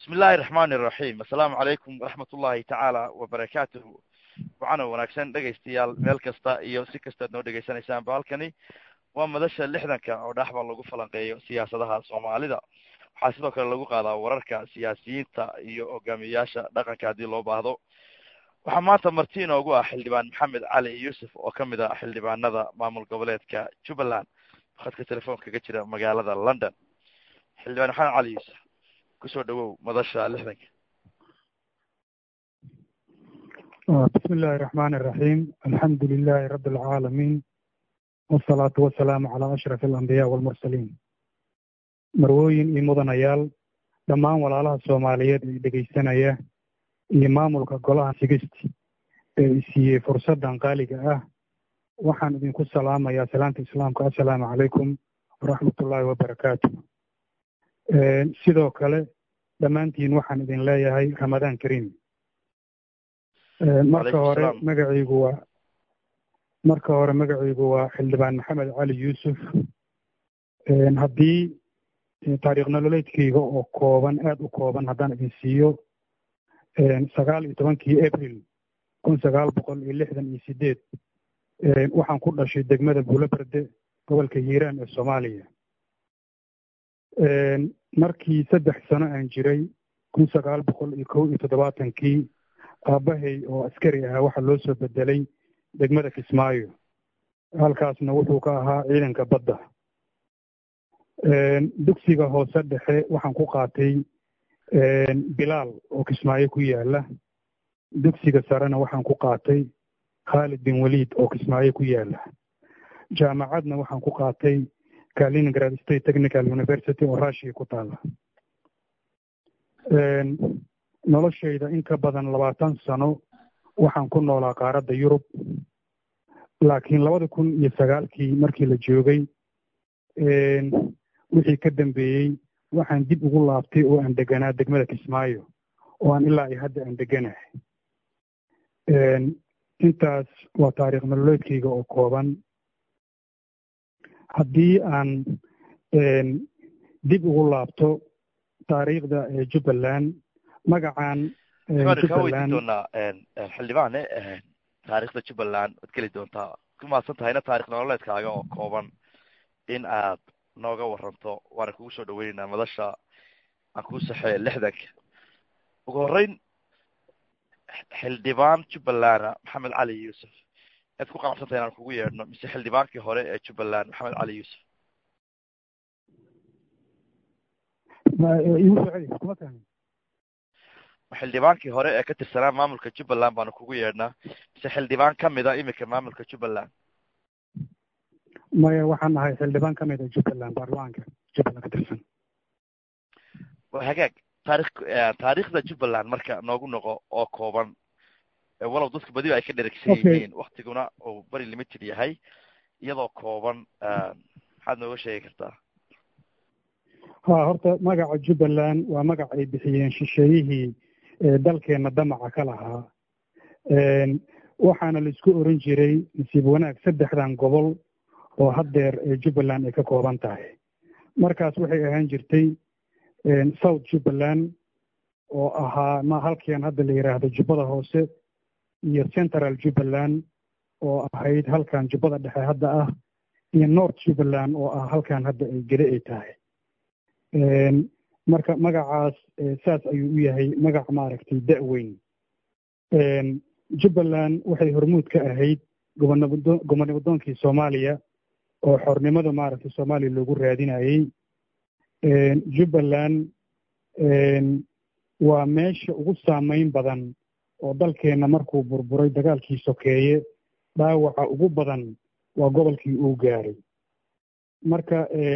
bismi illaahi raxmaani iraxiim assalaamu calaykum waraxmat ullahi tacaala wabarakaatuhu waxaana wanaagsan dhegaystayaal meel kasta iyo si kastaad noo dhegaysanaysaanba halkani waa madasha lixdanka oo dhaxba lagu falanqeeyo siyaasadaha soomaalida waxaa sidoo kale lagu qaadaa wararka siyaasiyiinta iyo hogaamiyeyaasha dhaqanka haddii loo baahdo waxaa maanta marti inoogu ah xildhibaan maxamed cali yuusuf oo kamid ah xildhibaanada maamul goboleedka jubbaland khadka telefoonka kaga jira magaalada london xildhibaan maxamed cali yuusuf kusoo dhawow madasha lixdanka bismi illaahi raxmaani iraxiim alxamdu lilahi rabi alcaalamiin wasalaatu wasalaamu calaa ashraf alambiyaa walmursaliin marwooyin iyo mudanayaal dhammaan walaalaha soomaaliyeed ee dhegaysanaya iyo maamulka golaha sigisti ee isiiyey fursaddan qaaliga ah waxaan idinku salaamayaa salaanta islaamka assalaamu calaykum waraxmatullaahi wabarakaatu sidoo kale dhammaantiin waxaan idin leeyahay ramadaan kariim marka hore magacaygu waa marka hore magacaygu waa xildhibaan maxamed cali yuusuf haddii taariikh nololeedkayga oo kooban aada u kooban haddaan idin siiyo sagaal iyo tobankii april kun sagaal boqol iyo lixdan iyo sideed waxaan ku dhashay degmada buulaberde gobolka hiiraan ee soomaaliya markii saddex sano aan jiray kun sagaal boqol iyo kow iyo toddobaatankii aabbahay oo askari ahaa waxaa loo soo bedelay degmada kismaayo halkaasna wuxuu ka ahaa ciidanka badda dugsiga hoose dhexe waxaan ku qaatay bilaal oo kismaayo ku yaala dugsiga sarena waxaan ku qaatay khaalid bin waliid oo kismaayo ku yaala jaamacadna waxaan ku qaatay kaliningrad state technical university oo rushiya ku taala noloshayda in ka badan labaatan sano waxaan ku noolaa qaaradda yurub laakiin labada kun iyo sagaalkii markii la joogay wixii ka dambeeyey waxaan dib ugu laabtay oo aan deganaa degmada kismaayo oo aan ilaa iyo hadda aan deganahay intaas waa taariikh nololeedkayga oo kooban haddii aan dib ugu laabto taariikhda jubbaland magacan jubbaland doonaa xildhibaane taariikhda jubbaland waad geli doontaa ku mahadsan tahayna taarikh nololeedkaaga oo kooban in aad nooga waranto waana kugu soo dhaweyneynaa madasha aan kuu saxee lixdanka ugu horreyn xildhibaan jubbalanda maxamed cali yuusuf aad ku qanacsantahay inaan kugu yeedhno mise xildhibaankii hore ee jubbaland maxamed cali yuusuf xildhibaankii hore ee ka tirsanaa maamulka jubbaland baanu kugu yeedhnaa mise xildhibaan kamid a imika maamulka jubbaland maya waxaan ahay xildhibaan kamid a jubbaland baarlamaanka jubbaland ka tirsan wa hagaag taarikh taariikhda jubbaland marka noogu noqo oo kooban walow dadka badiba ay ka dheragsan yihiin waktiguna uu beri limited yahay iyadoo kooban maxaad nooga sheegi kartaa ha horta magaca jubbaland waa magac ay bixiyeen shisheeyihii dalkeena damaca ka lahaa waxaana laisku oran jiray nasiib wanaag saddexdan gobol oo haddeer jubbaland ay ka kooban tahay markaas waxay ahaan jirtay south jubbaland oo ahaa ma halkian hadda la yidhaahdo jubbada hoose iyo central jubbaland oo ahayd halkan jubbada dhexe hadda ah iyo north jubbaland oo ah halkan hadda ay gele ay tahay marka magacaas saas ayuu u yahay magac maaragtay da-weyn jubbaland waxay hormuud ka ahayd gobonabo gobonabadoonkii soomaaliya oo xornimada maaragtay soomaaliya loogu raadinayey jubbaland waa meesha ugu saameyn badan oo dalkeenna markuu burburay dagaalkii sokeeye dhaawaca ugu badan waa gobolkii uu gaaray marka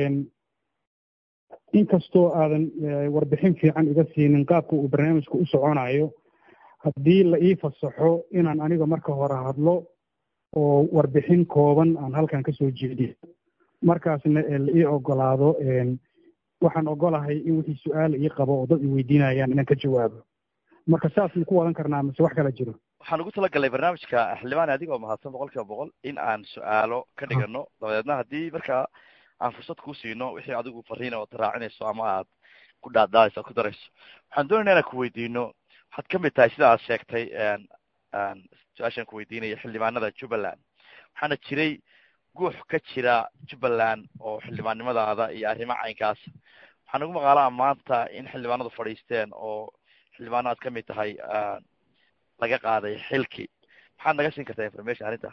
inkastoo aadan warbixin fiican iga siinin qaabka uu barnaamijka u soconayo haddii la ii fasaxo inaan aniga marka hore hadlo oo warbixin kooban aan halkan kasoo jeediyo markaasna la ii ogolaado waxaan ogolahay in wixii su-aal ii qabo oo dad i weydiinayaan inaan ka jawaabo marka saas ma ku wadan karnaa mise wax kala jiro waxaan ugu talagalnay barnaamijka xildhibaan adigoo mahadsan boqol kiiba boqol in aan su-aalo ka dhigano dabadeedna haddii markaa aan fursad kuu siino wixii adigu fariina ood raacinayso ama aad ku dhaadhaadayso ku darayso waxaan doonayna inaan kuweydiino waxaad kamid tahay sida aad sheegtay su-aashaan kuweydiinaya xildhibaanada jubbaland waxaana jiray guux ka jira jubbaland oo xildhibaannimadaada iyo arrimo caynkaas waxaa nagu maqaalaa maanta in xildhibaanadu fadhiisteen oo xildhibaano aad kamid tahay laga qaaday xilki maxaad naga siin kartaa information arrinta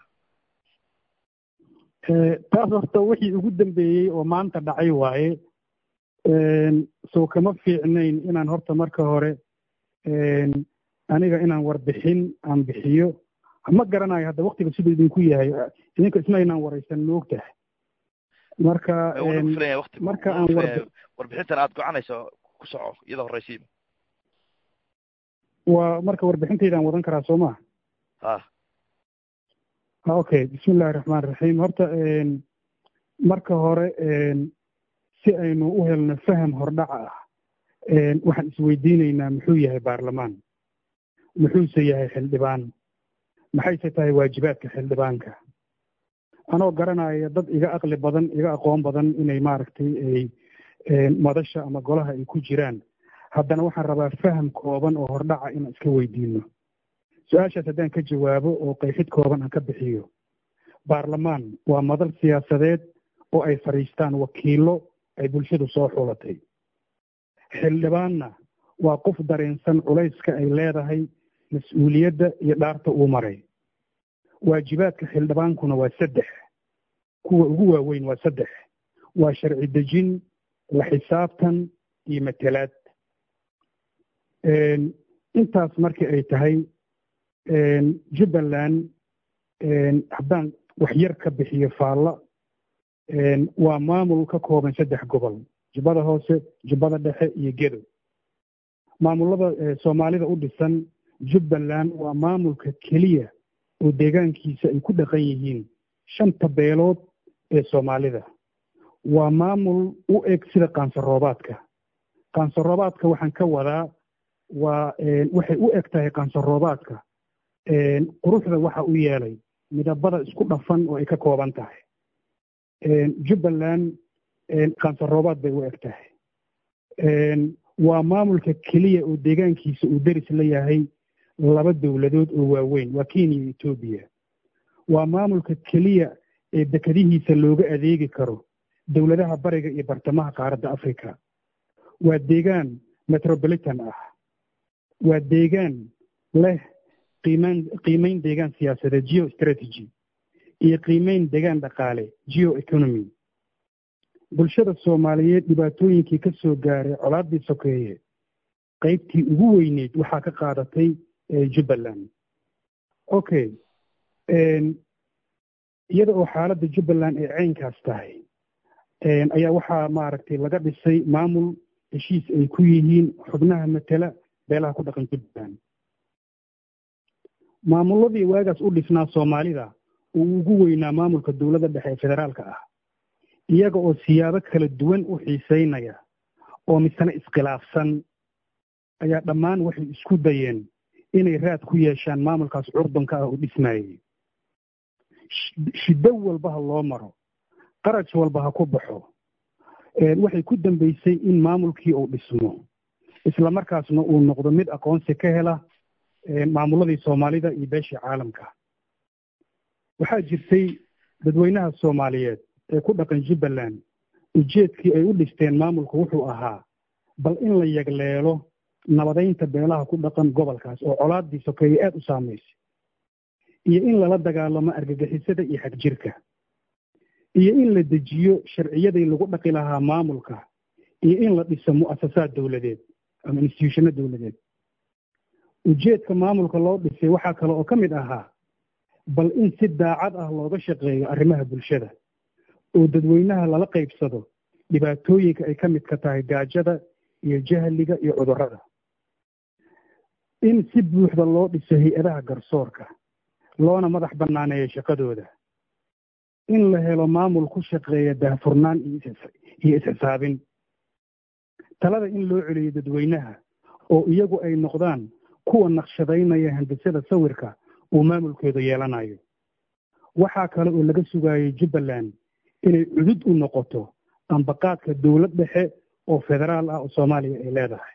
taas horta wixii ugu dambeeyey oo maanta dhacay waaye soo kama fiicnayn inaan horta marka hore aniga inaan warbixin aan bixiyo ma garanayo hadda waktiga siduu idinku yahay idinka isma inaan waraysan ma og tahay marka marka aan warbixintan aad gocanayso ku soco iyada horreysiiba waa marka warbixintaydaan wadan karaa soo maa ha ha okay bismi illahi raxmaan raxiim horta marka hore si aynu u helno faham hordhaca ah waxaan isweydiinaynaa muxuu yahay baarlamaan muxuuse yahay xildhibaan maxayse tahay waajibaadka xildhibaanka anoo garanaya dad iga aqli badan iga aqoon badan inay maaragtay ay madasha ama golaha ay ku jiraan haddana waxaan rabaa faham kooban oo hordhaca inaan iska weydiino su-aashaas haddaan ka jawaabo oo qayxid kooban aan ka bixiyo baarlamaan waa madal siyaasadeed oo ay fadhiistaan wakiilo ay bulshadu soo xulatay xildhibaanna waa qof dareensan culayska ay leedahay mas-uuliyadda iyo dhaarta uu maray waajibaadka xildhibaankuna waa saddex kuwa ugu waaweyn waa saddex waa sharci dejin la xisaabtan iyo matelaad intaas markii ay tahay jubbaland haddaan wax yar ka bixiyo faalla waa maamul ka kooban saddex gobol jubbada hoose jubbada dhexe iyo gedo maamulada soomaalida u dhisan jubbaland waa maamulka keliya oo deegaankiisa ay ku dhaqan yihiin shanta beelood ee soomaalida waa maamul u eg sida qaansaroobaadka qaansaroobaadka waxaan ka wadaa waa waxay u eg tahay qaansaroobaadka quruxda waxa u yeelay midabada isku dhafan oo ay ka kooban tahay jubbaland qaansaroobaad bay u eg tahay waa maamulka keliya oo deegaankiisa uu deris la yahay laba dowladood oo waaweyn waa kenya iyo etoobiya waa maamulka keliya ee dekadihiisa looga adeegi karo dowladaha bariga iyo bartamaha qaaradda africa waa deegaan metropolitan ah waa deegaan leh qiimaan qiimeyn deegaan siyaasadeed geo strategy iyo qiimeyn deegaan dhaqaale geo economy bulshada soomaaliyeed dhibaatooyinkii ka soo gaaray colaaddii sokeeye qaybtii ugu weyneyd waxaa ka qaadatay jubbaland okay iyada oo xaaladda jubbaland ay caynkaas tahay ayaa waxaa maaragtay laga dhisay maamul heshiis ay ku yihiin xubnaha matela beelaha ku dhaqan jubbaland maamuladii waagaas u dhisnaa soomaalida uu ugu weynaa maamulka dowladda dhexe ee federaalka ah iyaga oo siyaabo kala duwan u xiiseynaya oo misena iskhilaafsan ayaa dhammaan waxay isku dayeen inay raad ku yeeshaan maamulkaas curdunka ah oo dhismaayey shiddo walba ha loo maro qaraj walba ha ku baxo waxay ku dambeysay in maamulkii uu dhismo isla markaasna uu noqdo mid aqoonsi ka hela maamuladii soomaalida iyo beeshii caalamka waxaa jirtay dadweynaha soomaaliyeed ee ku dhaqan jubbaland ujeedkii ay u dhisteen maamulku wuxuu ahaa bal in la yagleelo nabadaynta beelaha ku dhaqan gobolkaas oo colaaddii sokeeye aada u saamaysay iyo in lala dagaalamo argagixisada iyo xagjirka iyo in la dejiyo sharciyadii lagu dhaqi lahaa maamulka iyo in la dhiso mu'asasaad dowladeed ama instituushano dowladeed ujeedka maamulka loo dhisay waxaa kale oo ka mid ahaa bal in si daacad ah looga shaqeeyo arrimaha bulshada oo dadweynaha lala qaybsado dhibaatooyinka ay ka midka tahay gaajada iyo jahliga iyo cudurrada in si buuxda loo dhiso hay-adaha garsoorka loona madax bannaaneeyo shaqadooda in la helo maamul ku shaqeeya daahfurnaan iyo is-xisaabin talada in loo celiyo dadweynaha oo iyagu ay noqdaan kuwa naqshadaynaya handisada sawirka uu maamulkooda yeelanayo waxaa kale oo laga sugaayay jubbaland inay cudud u noqoto ambaqaadka dowlad dhexe oo federaal ah oo soomaaliya ay leedahay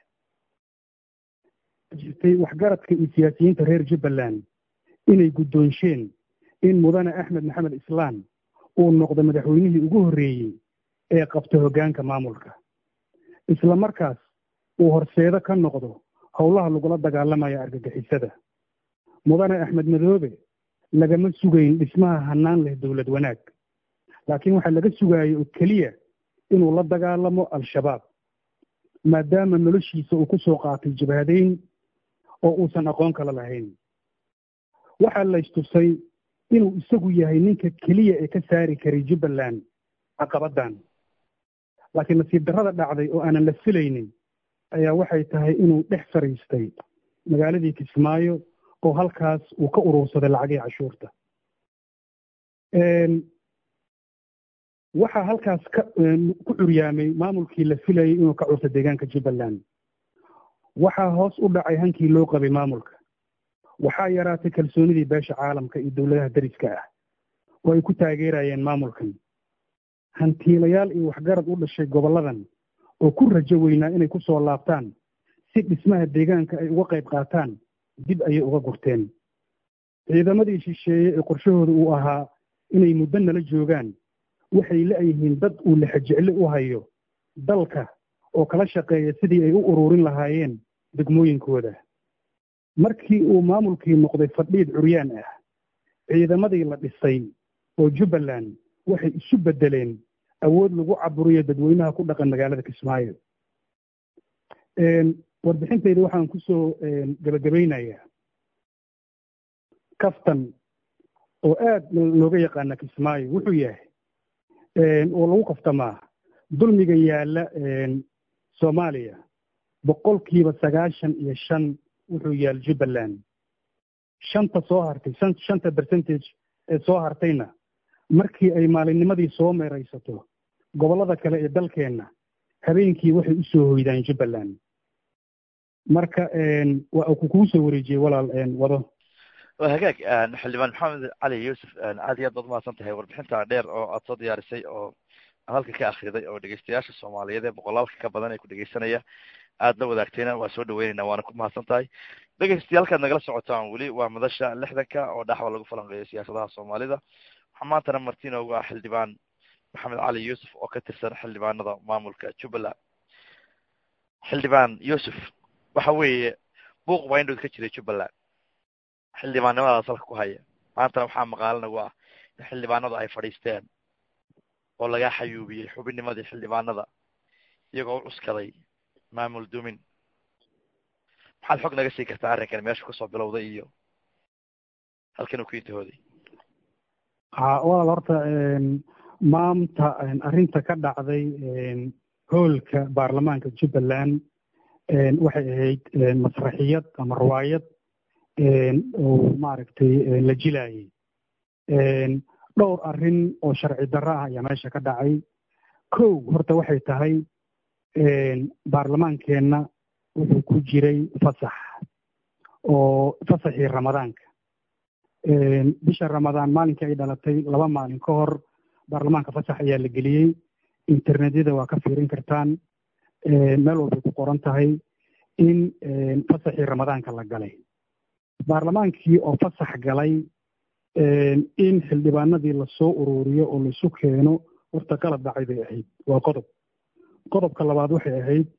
jirtay waxgaradka iyo siyaasiyiinta reer jubbaland inay guddoonsheen in mudane axmed maxamed islaan uu noqdo madaxweynihii ugu horreeyey ee qabta hoggaanka maamulka isla markaas uu horseedo ka noqdo howlaha lagula dagaalamaya argagixisada mudane axmed madoobe lagama sugayn dhismaha hannaan leh dowlad wanaag laakiin waxaa laga sugaayay oo keliya inuu la dagaalamo al-shabaab maadaama noloshiisa uu ku soo qaatay jabhadeyn oo uusan aqoon kala lahayn waxaa la istusay inuu isagu yahay ninka keliya ee ka saari karay jubbaland caqabaddan laakiin nasiib darrada dhacday oo aanan la filaynin ayaa waxay tahay inuu dhex fariistay magaaladii kismaayo oo halkaas uu ka urursaday lacagihii cashuurta waxaa halkaas ka ku curyaamay maamulkii la filayay inuu ka curto deegaanka jubbaland waxaa hoos u dhacay hankii loo qabay maamulka waxaa yaraatay kalsoonidii beesha caalamka iyo dowladaha dariska ah oo ay ku taageerayeen maamulkan hantiilayaal iyo waxgarad u dhashay gobolladan oo ku rajo weynaa inay ku soo laabtaan si dhismaha deegaanka ay uga qayb qaataan dib ayay uga gurteen ciidamadii shisheeye ee qorshahooda uu ahaa inay muddo nala joogaan waxay la-yihiin dad uu lexajeclo u hayo dalka oo kala shaqeeya sidii ay u ururin lahaayeen degmooyinkooda markii uu maamulkii noqday fadhiid curyaan ah ciidamadii la dhisay oo jubbaland waxay isu beddeleen awood lagu caburiyo dadweynaha ku dhaqan magaalada kismaayo warbixintayda waxaan kusoo gebagabaynayaa kaftan oo aad looga yaqaana kismaayo wuxuu yahay oo lagu kaftamaa dulmiga yaalla soomaaliya boqolkiiba sagaashan iyo shan wuxuu yaal jubbaland shanta soo hartay shanta percentage ee soo hartayna markii ay maalinnimadii soo meeraysato gobollada kale ee dalkeenna habeenkii waxay u soo hoydaan jubbaland marka waa kugu soo wareejiyey walaal wado waa hagaag xildhibaan maxamed cali yuusuf aad iyo aad baad umahadsan tahay warbixinta dheer oo aad soo diyaarisay oo aad halka ka akriday oo dhegeystayaasha soomaaliyeed ee boqolaalka ka badan ee ku dhegeysanaya aad la wadaagtayna waa soo dhaweynayna waana ku mahadsan tahay dhegeystayaal nagala socotaan weli waa madasha lixdanka oo dhaxwa lagu falanqeeyo siyaasadaha soomaalida waxaa maantana marti inoogu ah xildhibaan maxamed cali yuusuf oo ka tirsan xildhibaanada maamulka jubbaland xildhibaan yuusuf waxa weeye buuq baa indhood ka jiray jubbaland xildhibaannimadaas halka ku haya maantana waxaa maqaalo nagu ah in xildhibaanadu ay fadhiisteen oo laga xayuubiyey xubinnimadii xildhibaanada iyagoo u cuskaday maamul dumin maxaad xog naga sii kartaa arrinkan meeshu kasoo bilowday iyo halkan uu ku intahooday walaal horta maanta arrinta ka dhacday hoolka baarlamaanka jubbaland waxay ahayd masraxiyad ama riwaayad oo maaragtay la jilaayay dhowr arrin oo sharci darro ah ayaa meesha ka dhacay kow horta waxay tahay baarlamaankeenna wuxuu ku jiray fasax oo fasaxii ramadaanka bisha ramadaan maalinkii ay dhalatay laba maalin ka hor baarlamaanka fasax ayaa la geliyey internetyada waa ka fiirin kartaan meel walbay ku qoran tahay in fasaxii ramadaanka la galay baarlamaankii oo fasax galay in xildhibaanadii lasoo ururiyo oo laisu keeno horta qalab dhacay bay ahayd waa qodob qodobka labaad waxay ahayd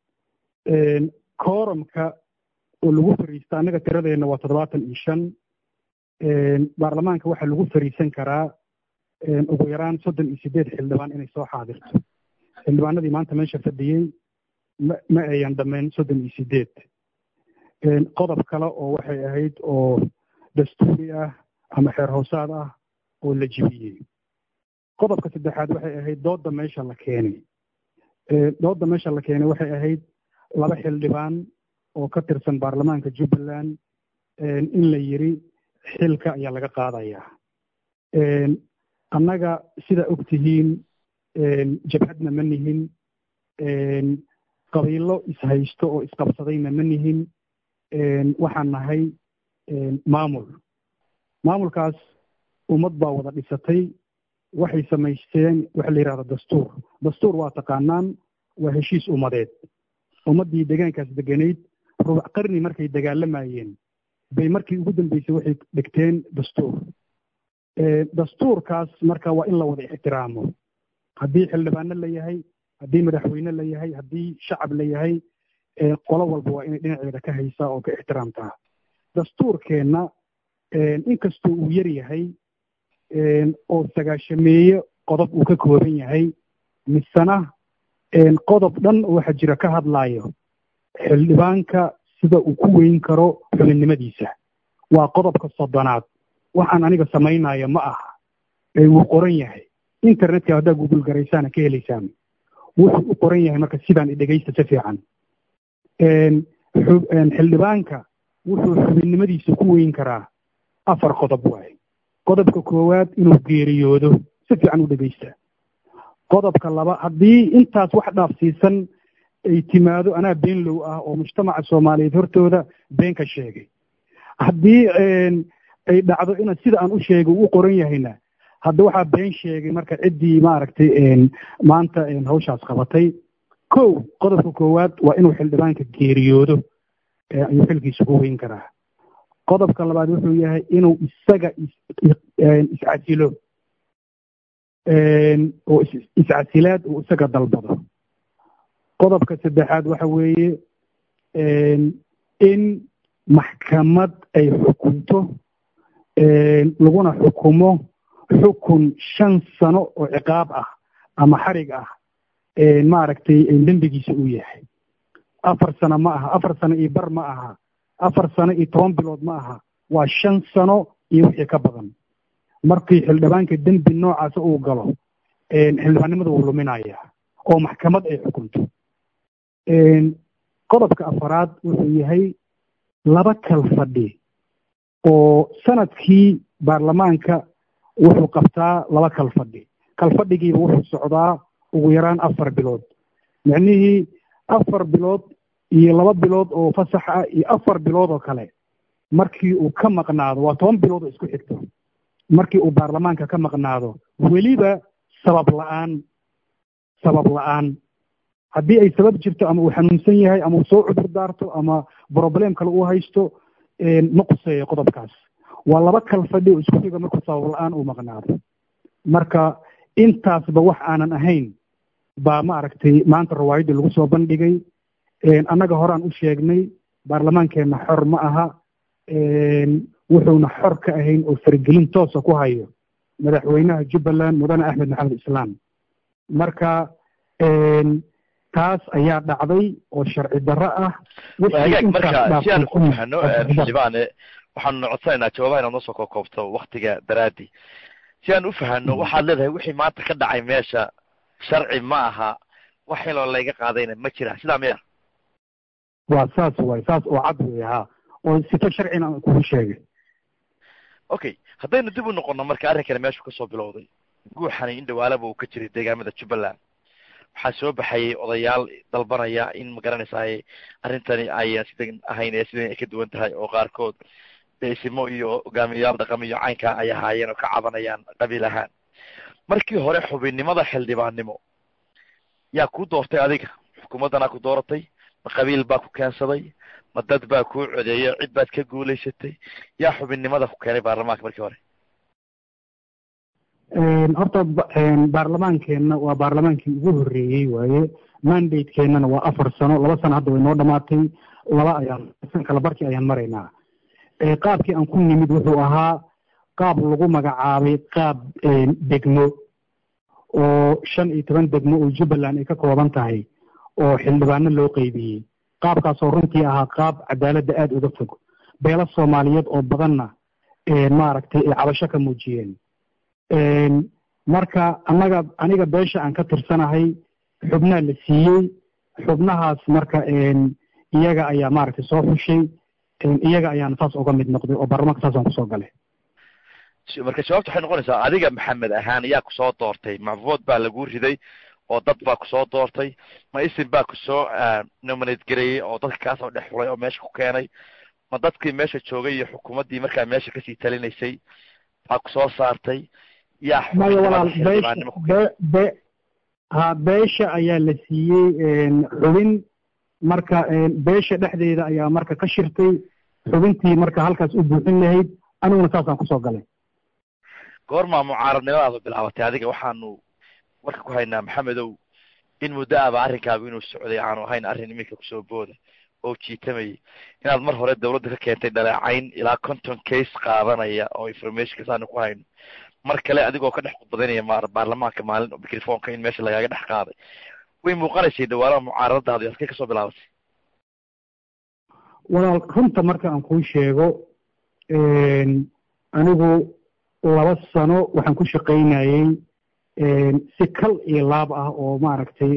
koorumka oo lagu fariista annaga tiradeenna waa toddobaatan iyo shan baarlamaanka waxaa lagu fariisan karaa ugu yaraan soddon iyo sideed xildhibaan inay soo xaadirto xildhibaanadii maanta meesha fadhiyey ma ma ayan dhammayn soddon iyo sideed qodob kale oo waxay ahayd oo dastuuri ah ama xeer hoosaad ah oo la jibiyey qodobka saddexaad waxay ahayd doodda meesha la keenay doodda meesha la keenay waxay ahayd laba xildhibaan oo ka tirsan baarlamaanka jubbaland in la yiri xilka ayaa laga qaadayaa annaga sidaa og tihiin jabhadna ma nihin qabiilo ishaysto oo isqabsadayna ma nihin waxaan nahay maamul maamulkaas ummad baa wada dhisatay waxay samaysteen waxa la yidhahda dastuur dastuur waa taqaanaan waa heshiis ummadeed ummaddii deegaankaas deganayd rubac qarni markay dagaalamayeen bay markii ugu dambeysay waxay dhigteen dastuur dastuurkaas marka waa in la wada ixtiraamo haddii xildhibaano la yahay haddii madaxweyne la yahay haddii shacab la yahay qolo walba waa inay dhinaceeda ka haysaa oo ka ixtiraamtaa dastuurkeenna inkastoo uu yar yahay oo sagaashameeye qodob uu ka kooban yahay misena qodob dhan waxa jira ka hadlaayo xildhibaanka sida uu ku weyn karo xubinnimadiisa waa qodobka soddonaad waxaan aniga samaynayo ma aha wuu qoran yahay internetka haddaa google garaysaana ka helaysaan wuxuu u qoran yahay marka sidaan idhegaysta si fiican xildhibaanka wuxuu xubinnimadiisa ku weyn karaa afar qodob waaye qodobka koowaad inuu geeriyoodo si fiican u dhegaysta qodobka laba haddii intaas wax dhaafsiisan ay timaado anaa beenlow ah oo mujtamaca soomaaliyeed hortooda been ka sheegay haddii ay dhacdo ina sida aan u sheegay uu qoran yahayna hadda waxaa been sheegay marka ciddii maaragtay maanta hawshaas qabatay kow qodobka koowaad waa inuu xildhibaanka geeriyoodo ayuu xilkiisa ku weyn karaa qodobka labaad wuxuu yahay inuu isaga iscasilo oo iscasilaad uu isaga dalbado qodobka saddexaad waxa weeye in maxkamad ay xukunto laguna xukumo xukun shan sano oo ciqaab ah ama xarig ah maaragtay dembigiisa uu yahay afar sano ma aha afar sano iyo bar ma aha afar sano iyo toban bilood ma aha waa shan sano iyo wixii ka badan markii xildhibaanka dembi noocaasa uu galo xildhibaannimada wuu luminaya oo maxkamad ay xukunto qodobka afaraad wuxuu yahay laba kal fadhi oo sanadkii baarlamaanka wuxuu qabtaa laba kal fadhi kal fadhigiiba wuxuu socdaa ugu yaraan afar bilood micnihii afar bilood iyo laba bilood oo fasax ah iyo afar bilood oo kale markii uu ka maqnaado waa toban bilood oo isku xigto markii uu baarlamaanka ka maqnaado weliba sabab la-aan sabab la-aan haddii ay sabab jirto ama uu xanuunsan yahay ama uu soo cudur daarto ama broblem kale uu haysto ma quseeyo qodobkaas waa laba kal fadhi oo isku xiga markuu sabab la-aan uu maqnaado marka intaasba wax aanan ahayn baa maaragtay maanta rawaayaddii lagu soo bandhigay annaga horaan u sheegnay baarlamaankeenna xor ma aha wuxuuna xor ka ahayn oo faragelin toosa ku hayo madaxweynaha jubbaland mudane axmed maxamed islaam marka taas ayaa dhacday oo sharci darro ah hagaag marka si aan ku fahano xildhibaane waxaanu codsanaynaa jawaabaha inaad noo soo koobkoobto waktiga daraadi si aan u fahano waxaad leedahay wixii maanta ka dhacay meesha sharci ma aha wax xiloo layga qaadayna ma jira sidaa miya waa saas waay saas oo cad wey ha oo sito sharcina aan kugu sheegay okay haddaynu dib u noqono marka arrinkani meeshu kasoo bilowday guuxani in dhawaalaba uu ka jiray deegaamada jubbaland waxaa soo baxayay odayaal dalbanaya in magaranaysaay arrintani ayan sidan ahayn ee sidan ay ka duwan tahay oo qaarkood deysimo iyo hogaamiyayaal dhaqam iyo caynkaa ay ahaayeen oo ka cabanayaan qabiil ahaan markii hore xubinnimada xildhibaannimo yaa ku doortay adiga xukuumaddanaa ku dooratay ma qabiil baa ku keensaday ma dad baa kuu codeeyo cid baad ka guulaysatay yaa xubinnimada ku keenay baarlamaanka markii hore horta baarlamaankeenna waa baarlamaankii ugu horreeyey waaye mandatekeennana waa afar sano laba sano hadda way noo dhamaatay laba ayaan san kala barkii ayaan maraynaa qaabkii aan ku nimid wuxuu ahaa qaab lagu magacaabay qaab degmo oo shan iyo toban degmo oo jubbaland ay ka kooban tahay oo xildhibaano loo qeybiyey qaabkaasoo runtii ahaa qaab cadaaladda aada uga fog beelo soomaaliyeed oo badanna maaragtay ay cabasho ka muujiyeen marka annaga aniga beesha aan ka tirsanahay xubnaa la siiyey xubnahaas marka iyaga ayaa maaragtay soo xushay iyaga ayaan saas uga mid noqday oo baarlamaanka saasaan kusoo galay marka jawaabta waxay noqonaysaa adiga maxamed ahaan yaa kusoo doortay macvood baa lagu riday oo dad baa kusoo doortay ma isin baa kusoo nominate gareeyey oo dadka kaasoo dhex xulay oo meesha ku keenay ma dadkii meesha joogay iyo xukuumaddii markaa meesha kasii talinaysay baa kusoo saartay yaa maya walaal ha beesha ayaa la siiyey xubin marka beesha dhexdeeda ayaa marka ka shirtay xubintii marka halkaas u buuxin lahayd aniguna saasaan kusoo galay goormaa mucaaradnimadaadu bilaabatay adiga waxaanu warka ku haynaa maxamedow in muddo aba arrinkaagu inuu socday aanu ahayn arrin iminka kusoo booda oo jiitamayay inaad mar hore dawladda ka keentay dhaleecayn ilaa conton case qaadanaya oo informationkas aanu ku hayno mar kale adigoo ka dhex khudbadaynaya ma baarlamaanka maalin microfonka in meesha lagaaga dhex qaaday way muuqanaysay dhawaalaha mucaaradadaadu halkay kasoo bilaabatay walaal runta marka aan kuu sheego anigu laba sano waxaan ku shaqaynayey si kal iyo laab ah oo maaragtay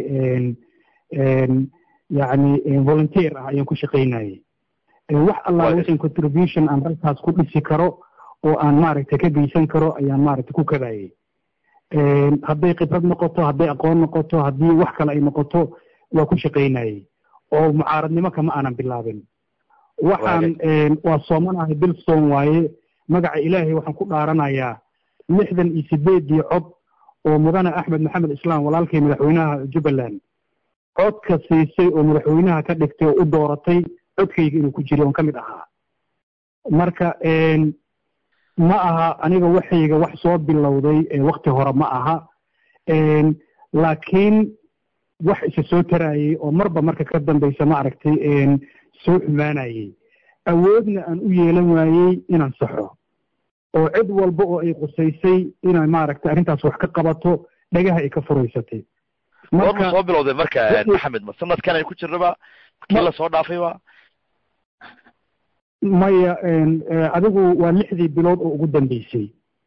yacni volunteer ah ayaan ku shaqaynayey wax allaala wixii contribution aan dalkaas ku dhisi karo oo aan maaragtay ka geysan karo ayaan maaragtay ku kadayey hadday khibrad noqoto hadday aqoon noqoto haddii wax kale ay noqoto waa ku shaqaynayey oo mucaaradnimo kama aanan bilaabin waxaan waa soomanahay bil soom waaye magaca ilaahay waxaan ku dhaaranayaa lixdan iyo sideedii cod oo mudane axmed maxamed islaam walaalkay madaxweynaha jubbaland codka siisay oo madaxweynaha ka dhigtay oo u dooratay codkayga inuu ku jiray oon ka mid ahaa marka ma aha aniga waxayga wax soo bilowday wakti hore ma aha laakiin wax isa soo tarayey oo marba marka ka dambaysa ma aragtay soo xumaanayey awoodna aan u yeelan waayey inaan saxo oo cid walba oo ay qusaysay inay maaragtay arrintaas wax ka qabato dhagaha ay ka furaysatay goorma soo bilowday marka maxamed ma sanadkan ay ku jirnaba kii la soo dhaafay ba maya adigu waa lixdii bilood oo ugu dambeysay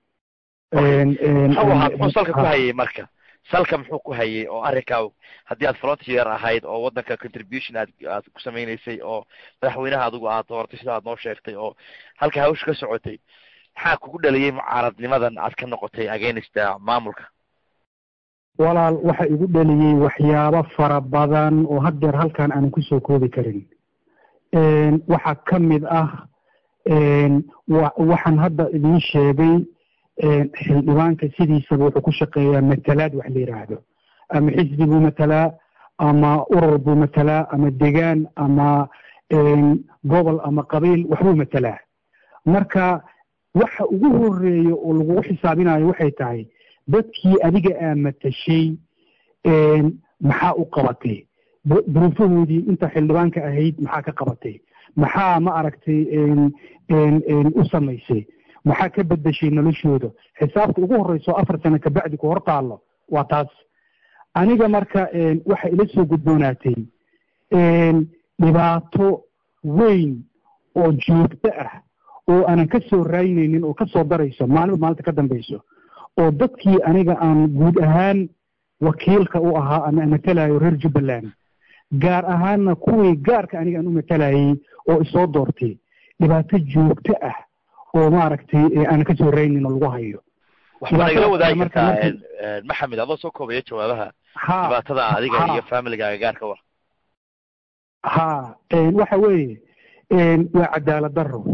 muxuu salka ku hayay marka salka muxuu ku hayay oo arrinkaa haddii aad volunteer ahayd oo waddanka contribution aad aad ku samaynaysay oo madaxweynaha adigu aad dooratay sida aad noo sheegtay oo halka hawsha ka socotay maxaa kugu dhaliyey mucaaradnimadan aad ka noqotay againsta maamulka walaal waxa igu dhaliyey waxyaabo fara badan oo haddeer halkan aanan kusoo koobi karin waxaa ka mid ah waxaan hadda idiin sheegay xildhibaanka sidiisaba wuxuu ku shaqeeyaa matalaad wax la yidhaahdo ama xisbi buu matalaa ama urur buu matalaa ama degaan ama gobol ama qabiil waxbuu matalaa marka waxa ugu horeeya oo lagugu xisaabinayo waxay tahay dadkii adiga aa matashay maxaa u qabatay duruufahoodii inta xildhibaanka ahayd maxaa ka qabatay maxaa ma aragtay u samaysay maxaa ka bedeshay noloshooda xisaabta ugu horeyso afar sano kabacdi ku hor taallo waa taas aniga marka waxa ila soo gudboonaatay dhibaato weyn oo joogto ah oo aanan ka soo raynaynin oo ka soo darayso maalinba maalinta ka dambayso oo dadkii aniga aan guud ahaan wakiilka u ahaa ama matalayo reer jubbaland gaar ahaanna kuwii gaarka aniga aan u matalayay oo isoo doortay dhibaato joogto ah oo maaragtay aanan ka soo raynin oo lagu hayo waxba nagala wadaagi kartaa maxamed adoo soo koobaya jawaabaha dhibaatada adiga iyo familigaaga gaarka wa ha waxa weeye waa cadaalad daro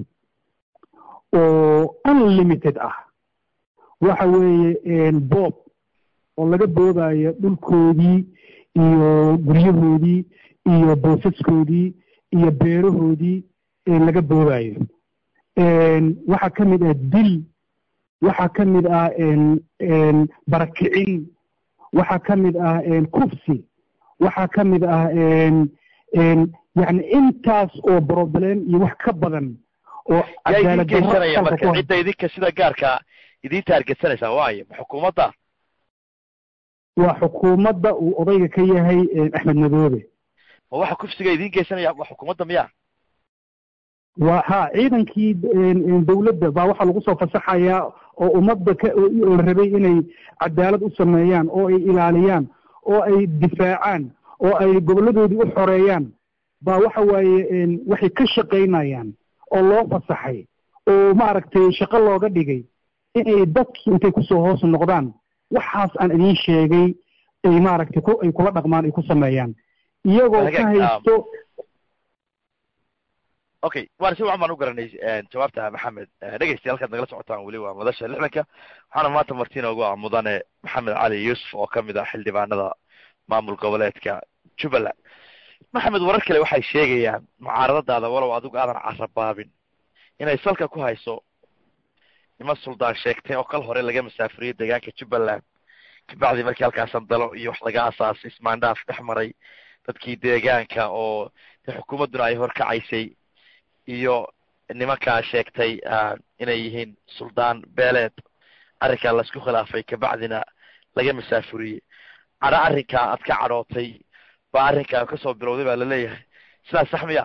oo unlimited ah waxa weeye boob oo laga boobayo dhulkoodii iyo guryahoodii iyo boosaskoodii iyo beerahoodii laga boobayo waxaa ka mid ah dil waxaa ka mid ah barakicin waxaa ka mid ah kufsi waxaa ka mid ah yani intaas oo problem iyo wax ka badan oo yaa idin geysanaya marka cidda idinka sida gaarka idin taargetsanaysaa waayo ma xukuumadda waa xukuumadda uu odayga ka yahay axmed madoobe ma waxa kufsiga idin geysanaya waa xukuumadda miya waa ha ciidankii dawladda baa waxaa lagu soo fasaxayaa oo ummadda ka oo la rabay inay cadaalad u sameeyaan oo ay ilaaliyaan oo ay difaacaan oo ay goboladoodii u xoreeyaan baa waxa waaye waxay ka shaqaynayaan oo loo fasaxay oo maaragtay shaqo looga dhigay inay dadkii intay kusoo hoos noqdaan waxaas aan idiin sheegay ay maaragtay ku ay kula dhaqmaan ay ku sameeyaan iyagoo ka haysto okay waan si wacan baan u garanay jawaabta maxamed dhegeystayaal halkaad nagala socotaan weli waa madasha lixdanka waxaana maanta marti inoogu ah mudane maxamed cali yuusuf oo kamid ah xildhibaanada maamul goboleedka jubbaland maxamed warar kale waxay sheegayaan mucaaradadaada walow adigu aadan carabaabin inay salka ku hayso nima suldaan sheegtay oo kal hore laga masaafuriyey deegaanka jubbaland kabacdi markii halkaas sandalo iyo wax laga asaasay ismaandhaaf dhex maray dadkii deegaanka oo de xukuumadduna ay horkacaysay iyo nimankaa sheegtay inay yihiin suldaan beeleed arrinkaa laisku khilaafay kabacdina laga masaafuriyey cadho arrinkaa aad ka cadhootay baa arrinkaa kasoo bilowday baa laleeyahay sidaas sax miya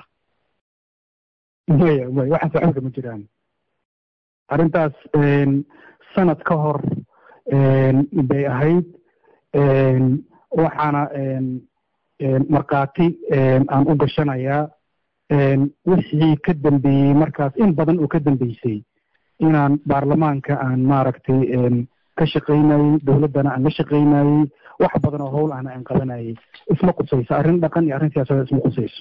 maya maya waxaas waxba kama jiraan arrintaas sanad ka hor bay ahayd waxaana markhaati aan u gashanayaa wixii ka dambeeyey markaas in badan oo ka dambeysay inaan baarlamaanka aan maaragtay ka shaqaynayey dowladdana aan la shaqaynayey wax badan oo howl ahna aan qabanayey isma qusayso arrin dhaqan iyo arrin siyaasadeed isma qusayso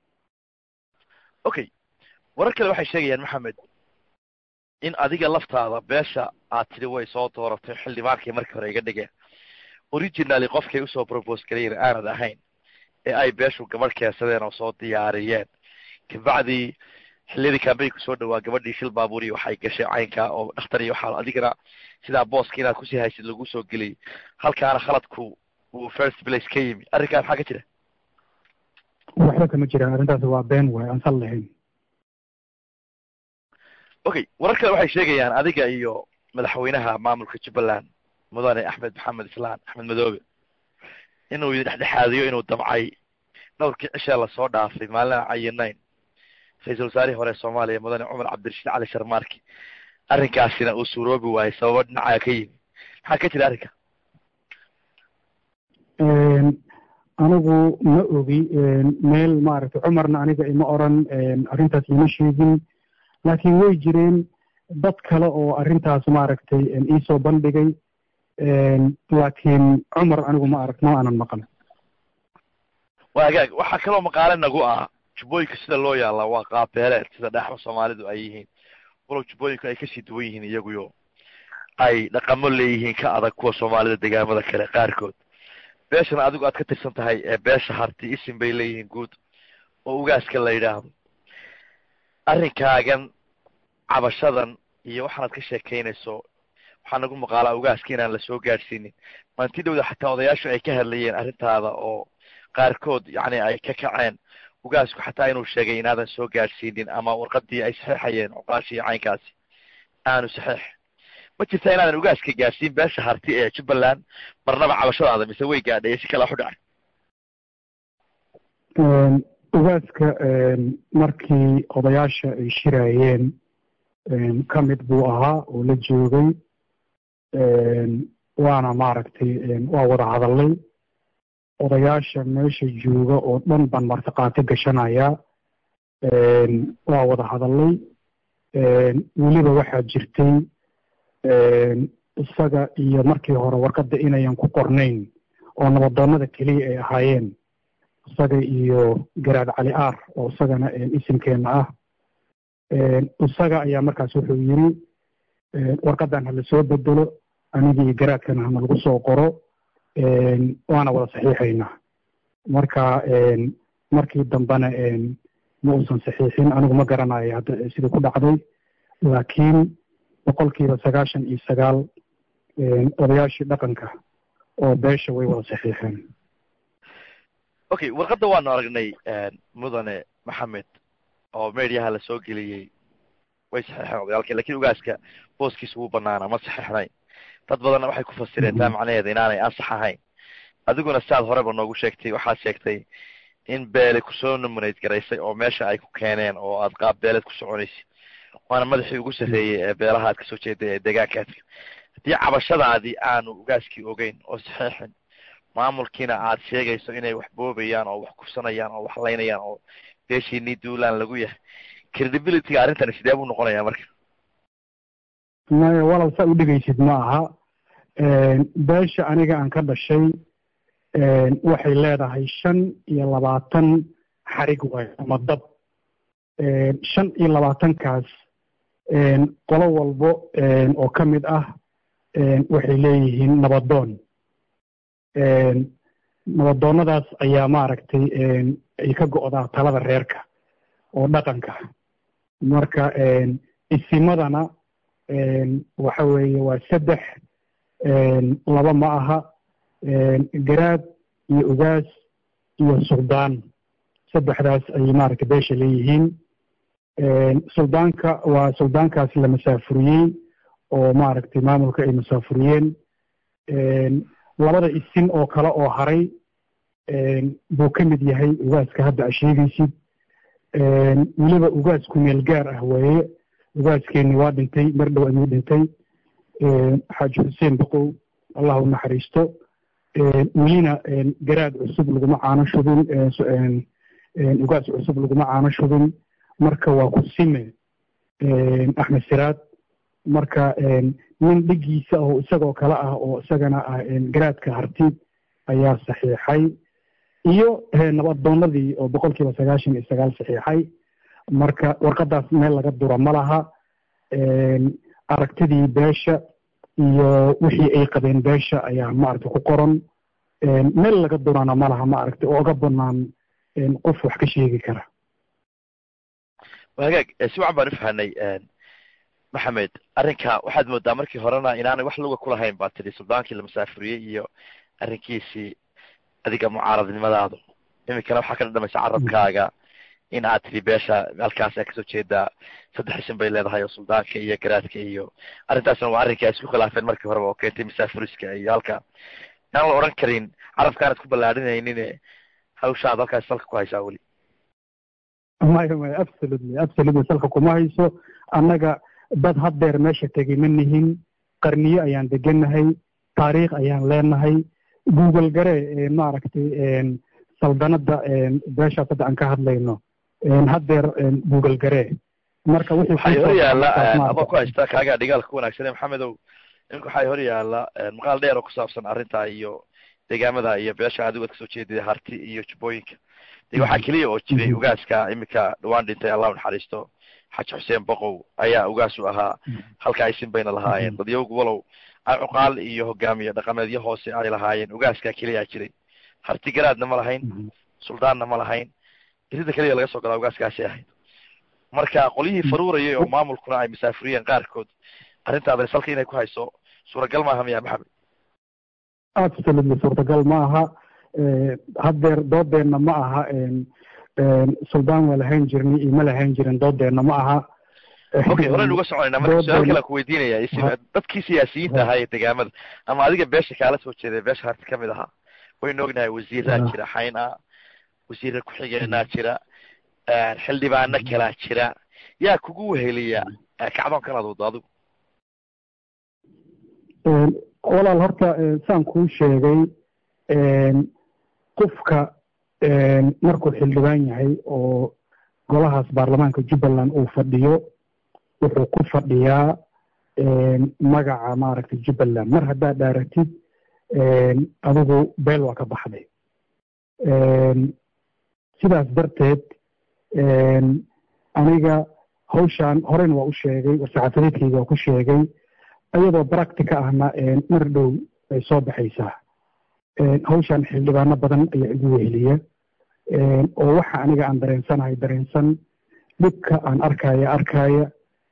okay warar kale waxay sheegayaan maxamed in adiga laftaada beesha aad tidhi way soo dooratay xildhibaankii markii hore iga dhigeen originally qofkay usoo propose galayeen aanad ahayn ee ay beeshu gabadh keensadeen oo soo diyaariyeen kabacdii xilliyadii kambeynku soo dhawaa gabadhii shil baabuuri waxay gashay caynka oo dhakhtar iyo waxaa adigana sidaa booska inaad kusii haysid lagu soo geliyay halkaana khaladku uu first place ka yimi arrinkaa maxaa ka jira waxba kama jiraan arrintaas waa been waay aan sal lahayn okay warar kale waxay sheegayaan adiga iyo madaxweynaha maamulka jubbaland mudane axmed maxamed islaan axmed madoobe inuu idin dhexdhexaadiyo inuu damcay dhowrkii cishee lasoo dhaafay maalina cayinayn ra-iisul wasaarihii hore soomaaliya mudane cumar cabdirashiid cali sharmaarki arrinkaasina uu suuroobi waayey sababo dhinacaa ka yimi maxaa ka jira arrinka anigu ma ogi meel maaragtay cumarna aniga ima oran arrintaas ima sheegin laakiin way jireen dad kale oo arrintaas maaragtay iisoo bandhigay laakiin cumar anigu ma arag ma aanan maqan waa hagaag waxaa kaloo maqaale nagu ah jubbooyinka sida loo yaallaa waa qaabeeleed sida dhaaxda soomaalidu ay yihiin walow jubbooyinku ay kasii duwan yihiin iyaguyo ay dhaqamo leeyihiin ka adag kuwa soomaalida degaamada kale qaarkood beeshana adigu aad ka tirsan tahay ee beesha harti isim bay leeyihiin guud oo ugaaska la yidhaahdo arrinkaagan cabashadan iyo waxaanaad ka sheekaynayso waxaa nagu maqaalaa ugaaska inaan lasoo gaadhsiinin maanti dhowda xataa odayaashu ay ka hadlayeen arrintaada oo qaarkood yacni ay ka kaceen ugaasku xataa inuu sheegay inaadan soo gaadhsiinin ama warqadii ay saxeexayeen cuqaashii caynkaasi aanu saxeex ma jirtaa inaadan ugaaska gaadhsiin beesha harti ee jubbaland marnaba cabashadaada mise way gaadhay si kala xudhacay ugaaska markii odayaasha ay shiraayeen ka mid buu ahaa oo la joogay waana maaragtay waa wada hadalay odayaasha meesha jooga oo dhan baan martiqaati gashanayaa waa wada hadalay weliba waxaa jirtay isaga iyo markii hore warqadda inayan ku qornayn oo nabadoonnada keliya ay ahaayeen isaga iyo garaad cali aar oo isagana isimkeenna ah isaga ayaa markaas wuxuu yiri warqaddan hala soo bedelo anigi iyo garaadkana hana lagu soo qoro waana wada saxiixaynaa marka markii dambena ma uusan saxiixin anigu ma garanayo hadda sidii ku dhacday laakiin boqolkiiba sagaashan iyo sagaal odayaashii dhaqanka oo beesha way wada saxiixeen okay warqadda waanu aragnay mudane maxamed oo mediaha la soo geliyey way saxeexeen odayaalka lakin ugaaska booskiisa wuu banaana ma saxeexnayn dad badanna waxay ku fasireen taa macnaheeda inaanay ansax ahayn adiguna siaad horeba noogu sheegtay waxaad sheegtay in beele kusoo nominate garaysay oo meesha ay ku keeneen oo aad qaab beeleed ku soconaysa waana madaxii ugu sarreeyey ee beelaha aad kasoo jeeday ee deegaankaadka haddii cabashadaadii aanu ugaaskii ogeyn oo saxeexin maamulkiina aad sheegayso inay wax boobayaan oo wax kufsanayaan oo wax laynayaan oo beeshiinii duulaan lagu yahay credibilityga arrintani sidee buu noqonayaa marka maya walal saa u dhegaysid ma aha beesha aniga aan ka dhashay waxay leedahay shan iyo labaatan xarig waay ama dab shan iyo labaatankaas qolo walbo oo ka mid ah waxay leeyihiin nabadoon nabadoonnadaas ayaa maaragtay ay ka go'daa talada reerka oo dhaqanka marka isimadana waxa weeye waa saddex laba ma aha garaad iyo ugaas iyo suldaan saddexdaas ayay maaragtay beesha leeyihiin suldaanka waa suldaankaas la masaafuriyey oo maaragtay maamulka ay masaafuriyeen labada isin oo kale oo haray buu ka mid yahay ugaaska hadda a sheegaysid weliba ugaas ku meel gaar ah weeye ugaaskeeni waa dhintay mar dhow ayuu dhintay xaaji xuseen boqow allah u naxariisto welina garaad cusub laguma caano shubin ugaas cusub laguma caano shubin marka waa ku sime axmed siraad marka nin dhigiisa oo isagoo kale ah oo isagana ah garaadka harti ayaa saxiixay iyo nabadoonadii oo boqol kiiba sagaashan iyo sagaal saxiixay marka warqadaas meel laga dura ma laha aragtidii beesha iyo wixii ay qabeen beesha ayaa maaragtay ku qoran meel laga durana ma laha maaragtay oo oga banaan qof wax ka sheegi kara hagaag si wacan baan ufahanay maxamed arrinka waxaad moodaa markii horena inaanay wax luga kulahayn baa tidhi suldaankii la masaafuriyey iyo arrinkiisii adiga mucaaradnimadaadu iminkana waxaa ka dhadhamaysa carabkaaga in aad tidhi beesha halkaas aa kasoo jeedaa saddex isin bay leedahay oo suldaanka iyo garaadka iyo arrintaasna waa arrinkai ay isku khilaafeen markii horeba oo keentay masaafuriska iyo halka inaan la odhan karin carabkaanad ku ballaadhinaynin hawshaad halkaas salka ku haysaa weli maya maya absolutely absolutely salka kuma hayso annaga dad haddeer meesha tegay ma nihin qarniyo ayaan degannahay taariikh ayaan leenahay google gare maaragtay saldanada beeshaas hadda aan ka hadlayno haddeer google gare marka waxay hor yaalla adoo ku haysta kaagaa dhigaalka ku wanaagsanee maxamedow iminka waxay hor yaalla maqaal dheer oo ku saabsan arrintaa iyo deegaamada iyo beesha adigu ad kasoo jeedida harti iyo jubbooyinka de waxaa keliya oo jiray ugaaska iminka dhawaan dhintay allah u naxariisto xaji xuseen boqow ayaa ugaas u ahaa halka isin bayna lahaayeen dadyowgu walow cuqaal iyo hogaamiye dhaqameedyo hoose ay lahaayeen ugaaskaa keliyaa jiray harti garaadna ma lahayn suldaanna ma lahayn irida keliya laga soo galaa ugaaskaasay ahayd marka qolyihii faruurayay oo maamulkuna ay masaafuriyeen qaarkood arrintaadani salka inay ku hayso suuragal maaha miya maxamed absolutely suurtagal ma aha haddeer doodeenna ma aha suldaan waa lahayn jirnay iyo ma lahayn jirin doodeenna ma aha okay horen uga soconayna marka su-aal kale ku weydiinaya is dadkii siyaasiyiinta ahaa ee degaamada ama adiga beesha kaala soo jeeday beesha harti kamid ahaa waynu ognahay wasiiraa jira xayn ah wasiira ku-xigeenaa jira xildhibaano kalaa jira yaa kugu weheliya kacdoonkan aad wado adigu walaal horta saan kuu sheegay qofka markuu xildhibaan yahay oo golahaas baarlamaanka jubbaland uu fadhiyo wuxuu ku fadhiyaa magaca maaragtay jubbaland mar haddaad dhaaratid adigu beel waa ka baxday sidaas darteed aniga hawshaan horeyna waa u sheegay warsaxaafadeedkayga waa ku sheegay iyadoo practica ahna mar dhow ay soo baxaysaa hawshaan xildhibaano badan ayaa igu weheliya oo waxa aniga aan dareensanahay dareensan dhibka aan arkaya arkaya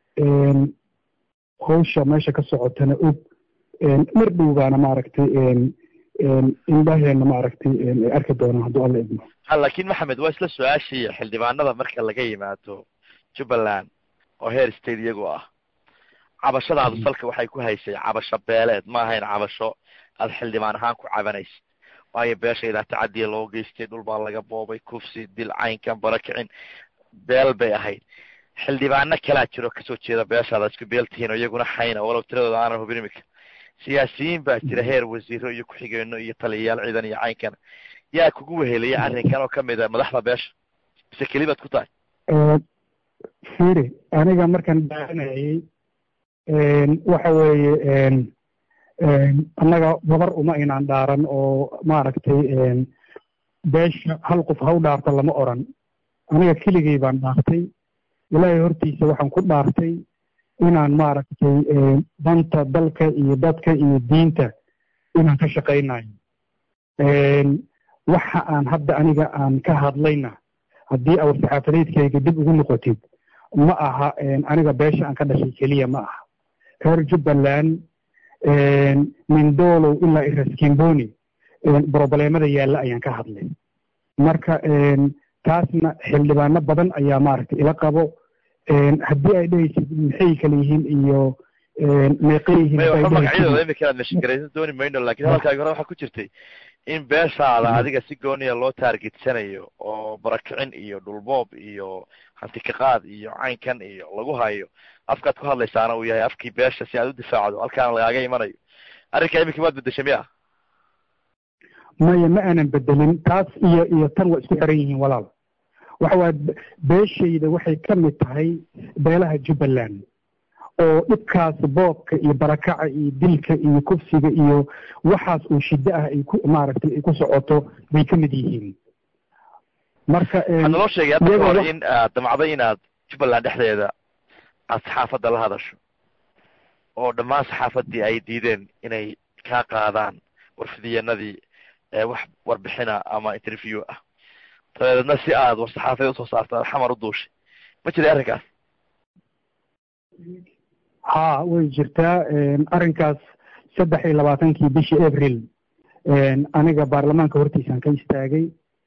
hawsha meesha ka socotana og mar dhow baana maaragtay indhaheena maaragtay ay arki doonaan hadduu alla idmo ha laakiin maxamed waa isla su-aashii xildhibaanada marka laga yimaado jubbaland oo heer state iyagoo ah cabashadaadu salka waxay ku haysay cabasho beeleed ma ahayn cabasho aad xildhibaan ahaan ku cabanaysa waayo beeshaydaa tacadiya loo geystay dhul baa laga boobay kufsi dil caynkan barakicin beel bay ahayd xildhibaano kalaa jiro kasoo jeeda beeshaada isku beel tihiin oo iyaguna xayna walow tiradooda aanan hubin imika siyaasiyiin baa jira heer wasiiro iyo ku-xigeeno iyo taliyayaal ciidan iyo caynkan yaa kugu weheliya arrinkan oo kamid a madaxda beesha mise kelibaad ku tahay firi aniga markaan dhaaranayay waxa weeye annaga babar uma inaan dhaaran oo maaragtay beesha hal qof ha u dhaarto lama oran aniga keligay baan dhaartay ilaahay hortiisa waxaan ku dhaartay inaan maaragtay danta dalka iyo dadka iyo diinta inaan ka shaqaynayo waxa aan hadda aniga aan ka hadlayna haddii awar saxaafadeedkayga dib ugu noqotid ma aha aniga beesha aan ka dhashay keliya ma aha reer jubbaland mindolow ilaa iraskimboni brobleemada yaalla ayaan ka hadlay marka taasna xildhibaano badan ayaa maaragtay ila qabo haddii ay dhehaysid maxay kala yihiin iyo meeqay yihiin waxba magacyadooda imika aad meshingaraysan dooni mayno lakin hadalkaagi hore waxaa ku jirtay in beeshaada adiga si gooniya loo taargetsanayo oo barakicin iyo dhulboob iyo hantikaqaad iyo caynkan iyo lagu hayo afkaad ku hadlaysaana uu yahay afkii beesha si aad u difaacdo halkaana lagaaga imanayo arrinka imika waad bedeshay miya maya ma aanan bedelin taas iyo iyo tan waa isku xiran yihiin walaal waxa waaya beeshayda waxay ka mid tahay beelaha jubbaland oo dhibkaas boobka iyo barakaca iyo dilka iyo kufsiga iyo waxaas oo shiddo ah ay ku maaragtay ay ku socoto bay ka mid yihiin marka waxaad naloo sheegay hadda ka hor in aad damacday inaad jubbaland dhexdeeda aad saxaafadda la hadasho oo dhammaan saxaafaddii ay diideen inay kaa qaadaan warfidiyeenadii wax warbixina ama interview ah dabeedna si aad war saxaafeed usoo saarto aad xamar u duushay ma jiray arrinkaas ha way jirtaa arrinkaas saddex iyo labaatankii bishii april aniga baarlamaanka hortiisaan ka istaagay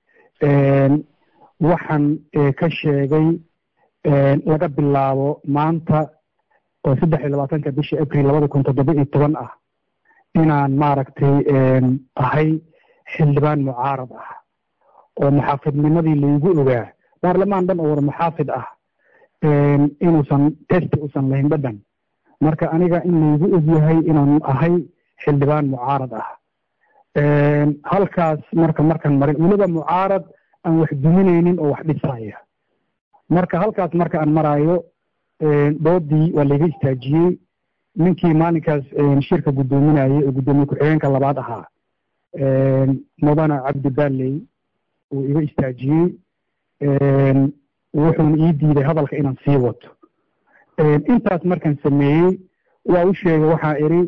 waxaan ka sheegay laga bilaabo maanta oo saddex iyo labaatanka bishii april labada kun toddoba iyo toban ah inaan maaragtay ahay xildhibaan mucaarad ah oo muxaafidnimadii laygu ogaa baarlamaan dhan oo war muxaafid ah inuusan testi usan lahayn dhadhan marka aniga in laygu ogyahay inaan ahay xildhibaan mucaarad ah halkaas marka markaan marin weliba mucaarad aan wax duminaynin oo wax dhisaya marka halkaas marka aan maraayo doodii waa layga istaajiyey ninkii maalinkaas shirka guddoominayay oo guddoomiye ku-xigeenka labaad ahaa mudana cabdi balley uu iga istaajiyey wuxuuna ii diiday hadalka inaan sii wato intaas markaan sameeyey waa u sheegay waxaa idhi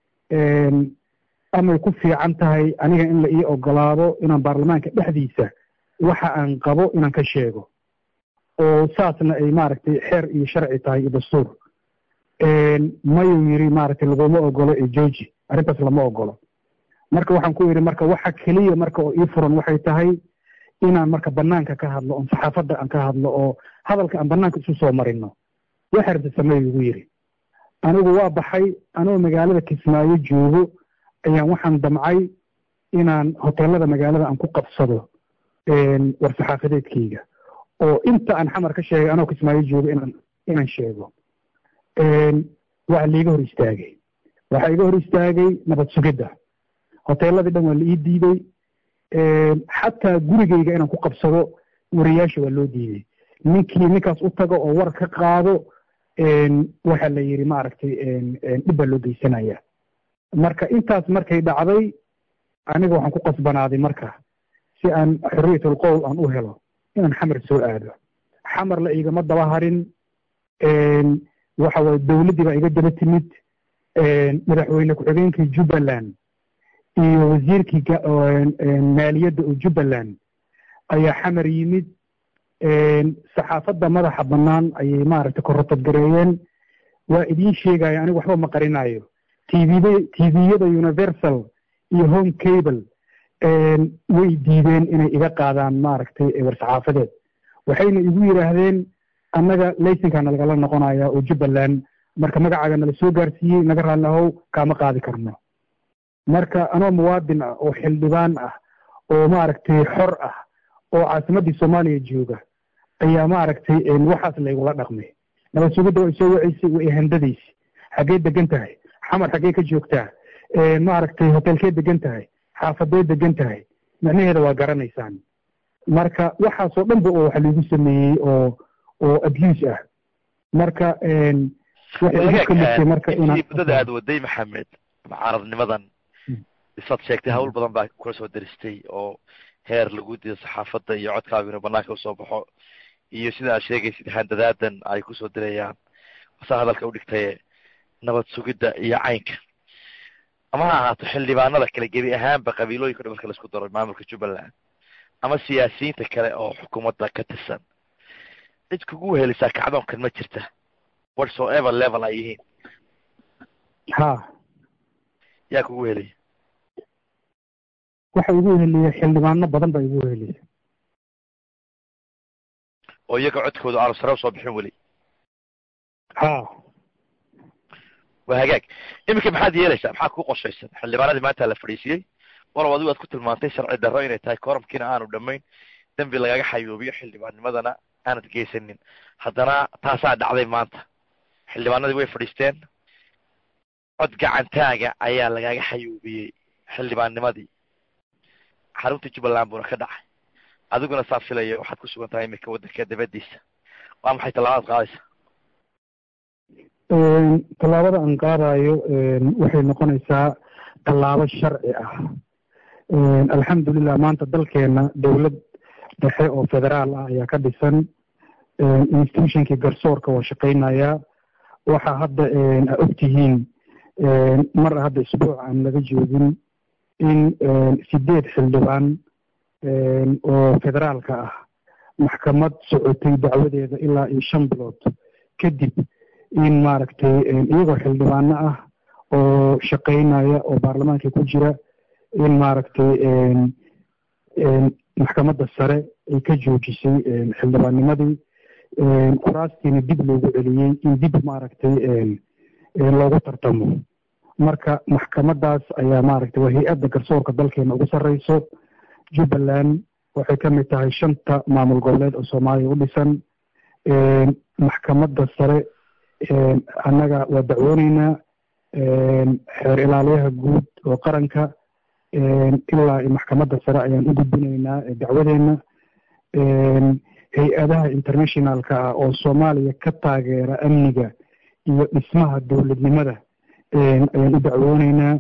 amay ku fiican tahay aniga in la ii ogolaado inaan baarlamaanka dhexdiisa waxa aan qabo inaan ka sheego oo saasna ay maaragtay xeer iyo sharci tahay iyo dastuur mayuu yidhi maaragtay laguma ogolo ee georgi arrintaas lama ogolo marka waxaan ku yidhi marka waxa keliya marka oo ii furan waxay tahay inaan marka banaanka ka hadlo oon saxaafadda aan ka hadlo oo hadalka aan banaanka isu soo marino waxa rabta sameey igu yidhi anigu waa baxay anoo magaalada kismaayo joogo ayaan waxaan damcay inaan hoteelada magaalada aan ku qabsado war saxaafadeedkayga oo inta aan xamar ka sheegay anoo kismaayo joogo inaan inaan sheego waa laiga hor istaagay waxaa iga hor istaagay nabad sugidda hoteeladii dhan waa la ii diiday xataa gurigayga inaan ku qabsado wariyaasha waa loo diiday ninkii ninkaas u tago oo war ka qaado waxaa la yidhi maaragtay dhib baa loo geysanaya marka intaas markay dhacday aniga waxaan ku qasbanaaday marka si aan xorriyatul qowl aan u helo inaan xamar soo aado xamar la igama daba harin waxa waye dowladdii baa iga daba timid madaxweyne ku-xigeenkii jubbaland iyo wasiirkii maaliyadda oo jubbaland ayaa xamar yimid saxaafadda madaxa bannaan ayay maaragtay korotadgareeyeen waa idiin sheegaya anigu waxba ma qarinayo tvd tviyada universal iyo home cable way diideen inay iga qaadaan maaragtay war saxaafadeed waxayna igu yidhaahdeen annaga laysinkaa nalagala noqonaya oo jubbaland marka magacaaga nala soo gaarsiiyey naga raalli ahow kaama qaadi karno marka anoo muwaadin ah oo xildhibaan ah oo maaragtay xor ah oo caasimaddii soomaaliya jooga ayaa maaragtay waxaas laygula dhaqmay nabad sugidda way soo waceysay way handadaysa xaggee degan tahay xamar xaggee ka joogtaa maaragtay hotelkee degan tahay xaafadee degan tahay macnaheeda waa garanaysaan marka waxaasoo dhanba oo waxa lagu sameeyey oo oo abuse ah marka waxay igu kaliftay marka intii muddada aad waday maxamed mucaaradnimadan isaad sheegtay hawl badan baa kula soo daristay oo heer lagu diido saxaafadda iyo codkaagu inuu banaanka usoo baxo iyo sida aad sheegaysid handadaadan ay kusoo dirayaan saa hadalka udhigtaye nabad sugidda iyo caynka ama ha ahaato xildhibaanada kale gebi ahaanba qabiilooyinka dhan marka laisku daro maamulka jubbaland ama siyaasiyiinta kale oo xukuumadda ka tirsan cid kugu wehelisaa kacdoonkan ma jirta whatsoever level ay yihiin ha yaa kugu weheliya waxa igu weheliya xildhibaano badan baa igu weheliya oo iyaga codkooda aanu sare usoo bixin weli ha waa hagaag iminka maxaad yeelaysaa maxaad ku qorshaysan xildhibaanadii maanta la fadhiisiyey walow adigu aad ku tilmaantay sharci darro inay tahay koramkiina aanu dhamayn dembi lagaga xayoobiyo xildhibaannimadana aanad geysanin haddana taasaa dhacday maanta xildhibaanadii way fadhiisteen cod gacantaaga ayaa lagaga xayoobiyey xildhibaannimadii xarunta jubbaland buuna ka dhacay adiguna saa filaya waxaad ku sugan tahay iminka waddanka dabadiisa waa maxay tallaabadaad qaadaysa tallaabada aan qaadayo waxay noqonaysaa tallaabo sharci ah alxamdulilah maanta dalkeena dowlad dhexe oo federaal ah ayaa ka dhisan institutionkii garsoorka waa shaqaynaya waxa hadda a ogtihiin mar hadda isbuuc aan laga joogin in sideed xildhibaan oo federaalka ah maxkamad socotay dacwadeeda ilaa iyo shan bilood kadib in maaragtay iyagoo xildhibaano ah oo shaqaynaya oo baarlamaanka ku jira in maaragtay maxkamadda sare ay ka joojisay xildhibaannimadii kuraastiina dib loogu celiyey in dib maaragtay loogu tartamo marka maxkamaddaas ayaa maaragtay waa hay-adda garsoorka dalkeena ugu sarreyso jubbaland waxay ka mid tahay shanta maamul goboleed oo soomaaliya u dhisan maxkamadda sare annaga waa dacwooneynaa xeer ilaaliyaha guud oo qaranka ilaa maxkamadda sare ayaan u gudbinaynaa dacwadeena hay-adaha internationalka ah oo soomaaliya ka taageera amniga iyo dhismaha dowladnimada ayaan u dacwooneynaa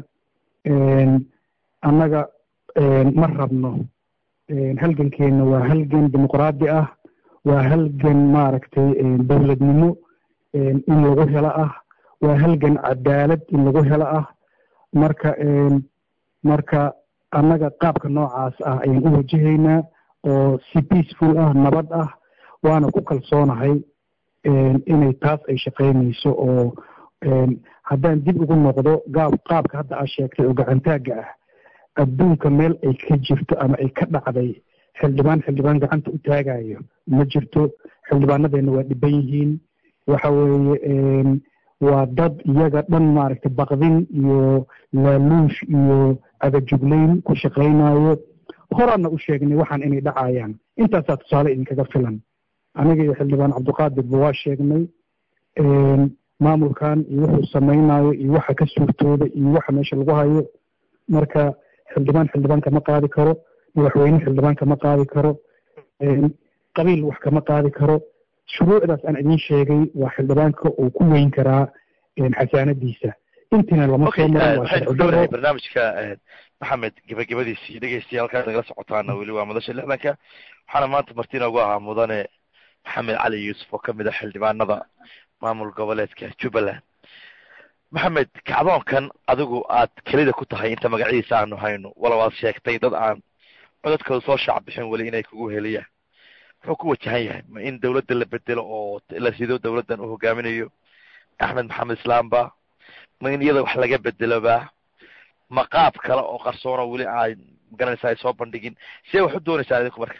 annaga ma rabno halgankeena waa halgan dimuqraadi ah waa halgan maaragtay dowladnimo in lagu helo ah waa halgan cadaalad in lagu helo ah marka marka annaga qaabka noocaas ah ayaan u wajahaynaa oo si peaceful ah nabad ah waana ku kalsoonahay inay taas ay shaqaynayso oo haddaan dib ugu noqdo gaab qaabka hadda aad sheegtay oo gacantaagga ah adduunka meel ay ka jirto ama ay ka dhacday xildhibaan xildhibaan gacanta u taagayo ma jirto xildhibaanadeena waa dhiban yihiin waxa weeye waa dad iyaga dhan maaragtay baqdin iyo laaluush iyo agajuglayn ku shaqaynayo horaana u sheegnay waxaan inay dhacayaan intaasaa tusaale idinkaga filan aniga iyo xildhibaan cabdiqaadirba waa sheegnay maamulkan iyo wuxuu samaynayo iyo waxa ka suurtooda iyo waxa meesha lagu hayo marka xildhibaan xildhibaan kama qaadi karo madaxweyne xildhibaan kama qaadi karo qabiil wax kama qaadi karo shuruucdaas aan idin sheegay waa xildhibaanka uu ku weyn karaa xasaanadiisa intiina lama soo marin waa waxaynu ku dhownahay barnaamijka maxamed gebagabadiisii dhegeystayaal halkaas nagala socotaana weli waa madasha lixdanka waxaana maanta marti inoogu ahaa mudane maxamed cali yuusuf oo kamid ah xildhibaanada maamul goboleedka jubbaland maxamed kacdoonkan adigu aad kelida ku tahay inta magaciisa aanu hayno walow aad sheegtay dad aan codadkooda soo shaac bixin weli inay kugu heliyaan muxuu ku wajahan yahay ma in dawladda la bedelo oo la sido dawladdan uu hogaaminayo axmed maxamed islaamba ma in iyada wax laga bedeloba ma qaab kale oo qarsoona weli ay magaranaysa ay soo bandhigin see wax u doonaysaa idinku marka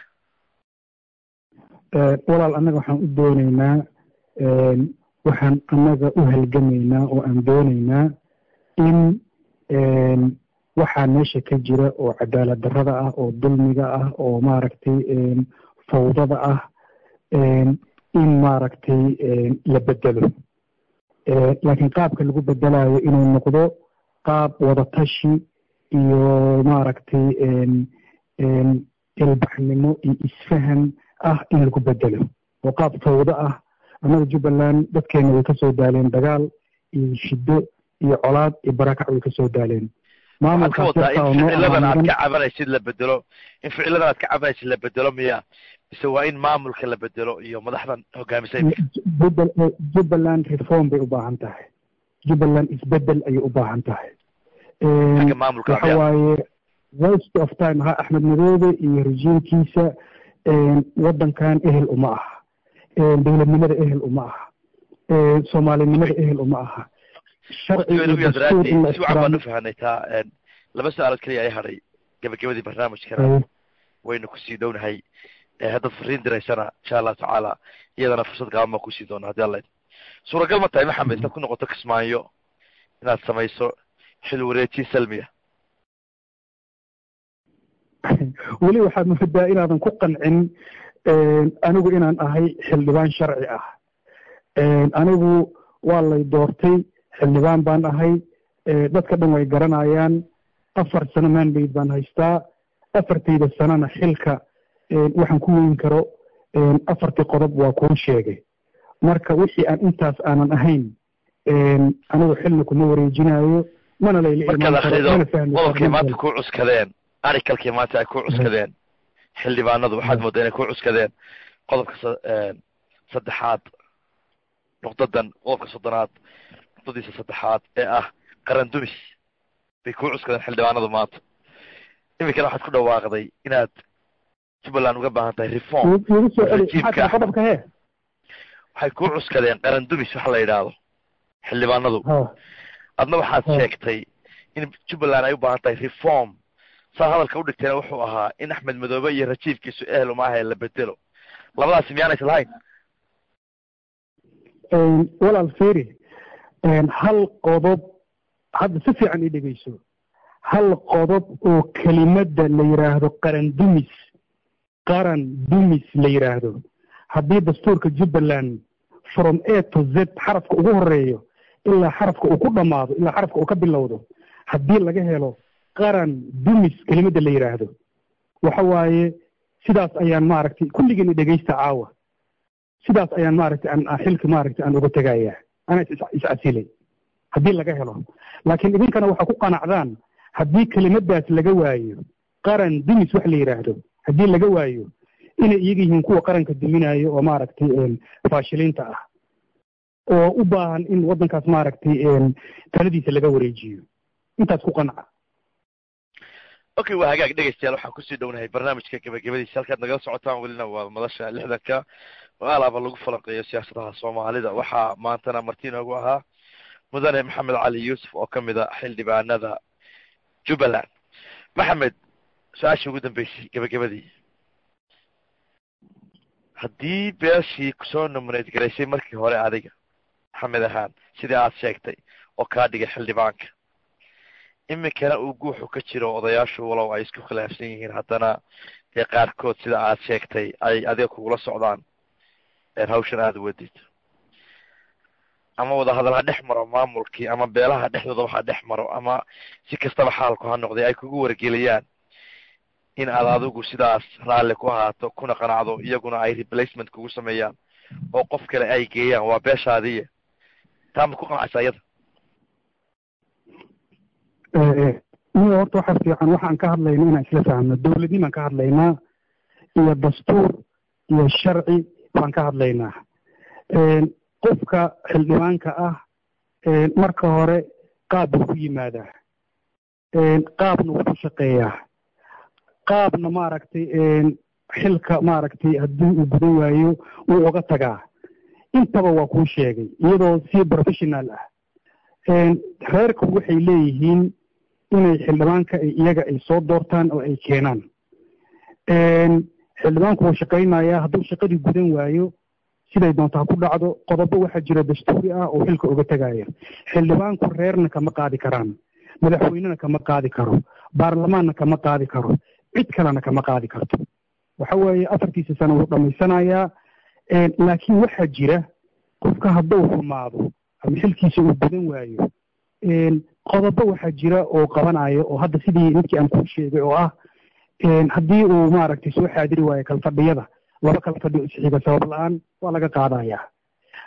walaal annaga waxaan u dooneynaa waxaan annaga u halgamaynaa oo aan dooneynaa in waxaa meesha ka jira oo cadaalad darrada ah oo dulmiga ah oo maaragtay fawdada ah in maaragtay la bedelo laakiin qaabka lagu bedelayo inuu noqdo qaab wadatashi iyo maaragtay ilbaxnimo iyo isfahan ah in lagu bedelo oo qaab fawdo ah annaga jubbaland dadkeena way kasoo daaleen dagaal iyo shiddo iyo colaad iyo barakac way kasoo daaleen waxaad ka wadaa in ficiladan aad ka cabanaysid la bedelo in ficiladan aad ka cabanaysid la bedelo miya mise waa in maamulka la bedelo iyo madaxdan hogaamisay jubbaland reform bay u baahan tahay jubbaland isbedel ayay u baahan tahay xagga maamulka waxa waaye waste of time ha axmed madoobe iyo rejiimkiisa waddankan ehel uma aha dowladnimada ehel uma aha soomaalinimada ehel uma aha si wacan baan ufahanay taa laba su-aalood keliya ay hadhay gebagabadii barnaamijkana waynu kusii dhownahay haddaad fariin diraysana insha allahu tacaala iyadana fursad gaaban baan kusii doona hadii alla suuragal ma tahay maxamed intaad ku noqoto kismaayo inaad samayso xil wareejin salmiya weli waxaad moodaa inaadan ku qancin anigu inaan ahay xildhibaan sharci ah anigu waa lay doortay xildhibaan baan ahay dadka dhan way garanayaan afar sano manbayd baan haystaa afartayda sanona xilka waxaan ku weyn karo afartii qodob waa kuu sheegay marka wixii aan intaas aanan ahayn anigu xilna kuma wareejinayo mana markaad akrido qodobkay maanta ku cuskadeen arikalkii maanta ay ku cuskadeen xildhibaanadu waxaad moodaa inay ku cuskadeen qodobka saddexaad nuqdadan qodobka soddonaad nuqdadiisa saddexaad ee ah qaran dumis bay ku cuskadeen xildhibaanadu maanta iminkana waxaad ku dhawaaqday inaad jubbaland uga baahan tahay reform rajiimka waxay ku cuskadeen qaran dumis waxa la yidhaahdo xildhibaanadu adna waxaad sheegtay in jubbaland ay u baahan tahay reform saa hadalka u dhigteena wuxuu ahaa in axmed madoobe iyo rajiifkiisu ehel umaahae la bedelo labadaasi miyaanays lahayn walaal feri hal qodob hadda si fiican ii dhegeyso hal qodob oo kelimadda la yidhaahdo qaran dumis qaran dumis la yidhaahdo haddii dastuurka jubbaland from a to z xarafka ugu horeeyo ilaa xarafka uu ku dhammaado ilaa xarafka uu ka bilowdo haddii laga helo qaran dumis kelimadda la yidhaahdo waxa waaye sidaas ayaan maaragtay kulligiina dhegaysta caawa sidaas ayaan maaragtay aan xilka maaragtay aan uga tegayaa anaa iscasilay haddii laga helo laakiin idinkana waxaa ku qanacdaan haddii kelimadaas laga waayo qaran dumis wax la yidhaahdo haddii laga waayo inay iyaga yihiin kuwa qaranka duminayo oo maaragtay faashiliinta ah oo u baahan in waddankaas maaragtay taladiisa laga wareejiyo intaas ku qanca okay waa hagaag dhegeystayaal waxaan kusii dhownahay barnaamijka gebagabadiisa halkaad nagala socotaan welina waa madasha lixdanka oo alaaba lagu falanqeeyo siyaasadaha soomaalida waxaa maantana marti inoogu ahaa mudane maxamed cali yuusuf oo kamid a xildhibaanada jubbaland maxamed su-aashii ugu dambeysay gebagabadii haddii beeshii kusoo nominayd garaysay markii hore adiga maxamed ahaan sidii aad sheegtay oo kaa dhigay xildhibaanka iminkana uu guuxu ka jiro odayaashu walow ay isku khilaafsan yihiin haddana dee qaarkood sida aad sheegtay ay adiga kugula socdaan hawshan aada wadid ama wadahadal ha dhex maro maamulkii ama beelaha dhexdooda ha dhex maro ama si kastaba xaalku ha noqday ay kugu wargeliyaan in aad adigu sidaas raalli ku ahaato kuna qanacdo iyaguna ay replacement kugu sameeyaan oo qof kale ay geeyaan waa beeshaadiiya taa ma ku qanacaysa iyada niyo horta waxa fiican waxaan ka hadlayna inaan isla fahmno dowladnimaan ka hadlaynaa iyo dastuur iyo sharci baan ka hadlaynaa qofka xildhibaanka ah marka hore qaab buu ku yimaadaa qaabna wuu ku shaqeeyaa qaabna maaragtay xilka maaragtay haddii uu gudan waayo wuu oga tagaa intaba waa kuu sheegay iyadoo si professional ah reerku waxay leeyihiin inay xildhibaanka iyaga ay soo doortaan oo ay keenaan xildhibaanku wuu shaqaynayaa hadduu shaqadii gudan waayo siday doonto ha ku dhacdo qodobo waxaa jira dastuuri ah oo xilka uga tegaya xildhibaanku reerna kama qaadi karaan madaxweynena kama qaadi karo baarlamaanna kama qaadi karo cid kalena kama qaadi karto waxa weeye afartiisa sano wuu dhammaysanayaa laakiin waxaa jira qofka hadduu xumaado ama xilkiisa uu gudan waayo qodobo waxaa jira oo qabanayo oo hadda sidii ninkii aan kuu sheegay oo ah haddii uu maaragtay soo xaadiri waayo kalfadhiyada laba kala fadhiyo isxiga sabab la-aan waa laga qaadayaa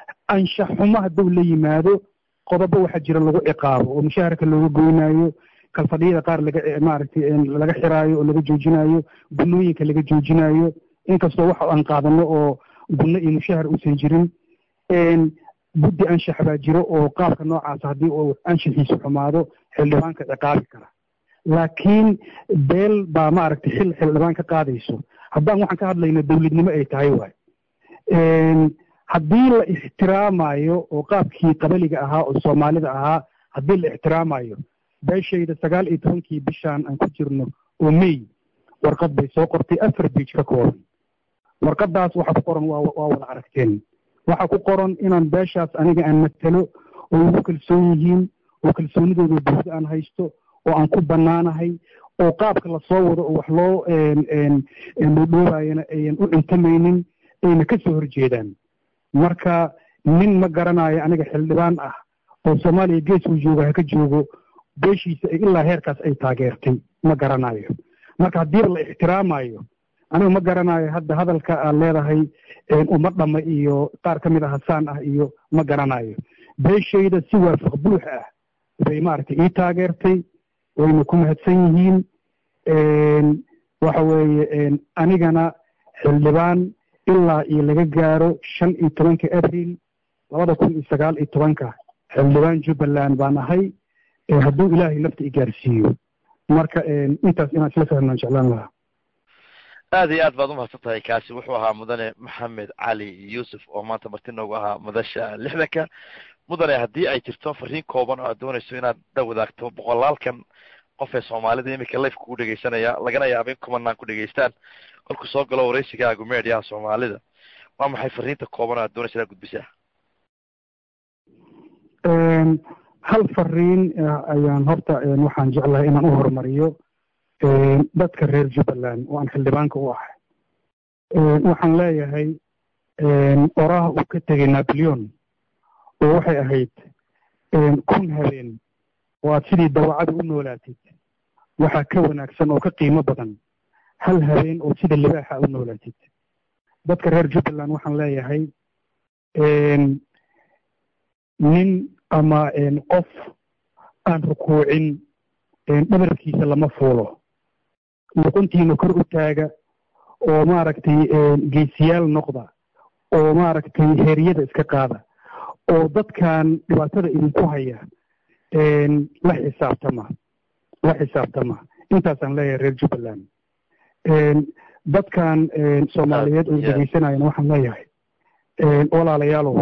anshax xumo hadduu la yimaado qodobo waxaa jira lagu ciqaabo oo mushaharka looga goynayo kalfadhiyada qaar laga maaragtay laga xiraayo oo laga joojinayo gunooyinka laga joojinayo inkastoo waxa aan qaadano oo gunno iyo mushahar uusan jirin guddi anshax baa jiro oo qaabka noocaas haddii uu anshaxiisu xumaado xildhibaanka ciqaabi kara laakiin beel baa maaragtay xil xildhibaan ka qaadayso haddaan waxaan ka hadlayno dowladnimo ay tahay waay haddii la ixtiraamayo oo qaabkii qabaliga ahaa oo soomaalida ahaa haddii la ixtiraamayo beeshayda sagaal iyo tobankii bishaan aan ku jirno oo may warqad bay soo qortay afar biij ka kooban warqadaas waxa ku qoran waa waa wada aragteen waxa ku qoran inaan beeshaas aniga aan matalo oo igu kalsoon yihiin oo kalsoonidooda buuxda aan haysto oo aan ku bannaanahay oo qaabka lasoo wado oo wax loo dhoodhoobayana ayan u intamaynin ayna ka soo horjeedaan marka nin ma garanayo aniga xildhibaan ah oo soomaaliya gees uu jooga ha ka joogo beeshiisa ilaa heerkaas ay taageertay ma garanayo marka haddiiba la ixtiraamayo aniga ma garanayo hadda hadalka aad leedahay uma dhama iyo qaar ka mid a hasaan ah iyo ma garanayo beeshayda si waafaq buux ah bay maaragtay ii taageertay wayna ku mahadsan yihiin waxa weeye anigana xildhibaan ilaa iyo laga gaaro shan iyo tobanka abril labada kun iyo sagaal iyo tobanka xildhibaan jubbaland baan ahay hadduu ilaahay nafta i gaarsiiyo marka intaas inaan isla fahmaan jeclaan lahaa aad iyo aad baad umahadsan tahay kaasi wuxuu ahaa mudane maxamed cali yuusuf oo maanta marti noogu ahaa madasha lixdanka mudane haddii ay jirto fariin kooban oo aad doonayso inaad dha wadaagto boqolaalkan qof ee soomaalida iminka life kugu dhegaysanaya lagana yaaba in kumanaan ku dhegaystaan kolku soo galo waraysigaagu mediaha soomaalida waa maxay fariinta kooban oo aad doonaysa inaad gudbisaa hal fariin ayaan horta waxaan jeclahay inaan u horumariyo dadka reer jubbaland oo aan xildhibaanka u ahay waxaan leeyahay oraha uu ka tegay napoleon oo waxay ahayd kun habeen oo aad sidii dawacada u noolaatid waxaa ka wanaagsan oo ka qiimo badan hal habeen oo sida libaaxa u noolaatid dadka reer jubbaland waxaan leeyahay nin ama qof aan rukuucin dhabarkiisa lama fuulo luquntiina kor u taaga oo maaragtay geesiyaal noqda oo maaragtay heeryada iska qaada oo dadkan dhibaatada idinku haya la xisaabtama la xisaabtama intaasaan leeyahay reer jubbaland dadkan soomaaliyeed oo dhegeysanayana waxaan leeyahay walaalayaalow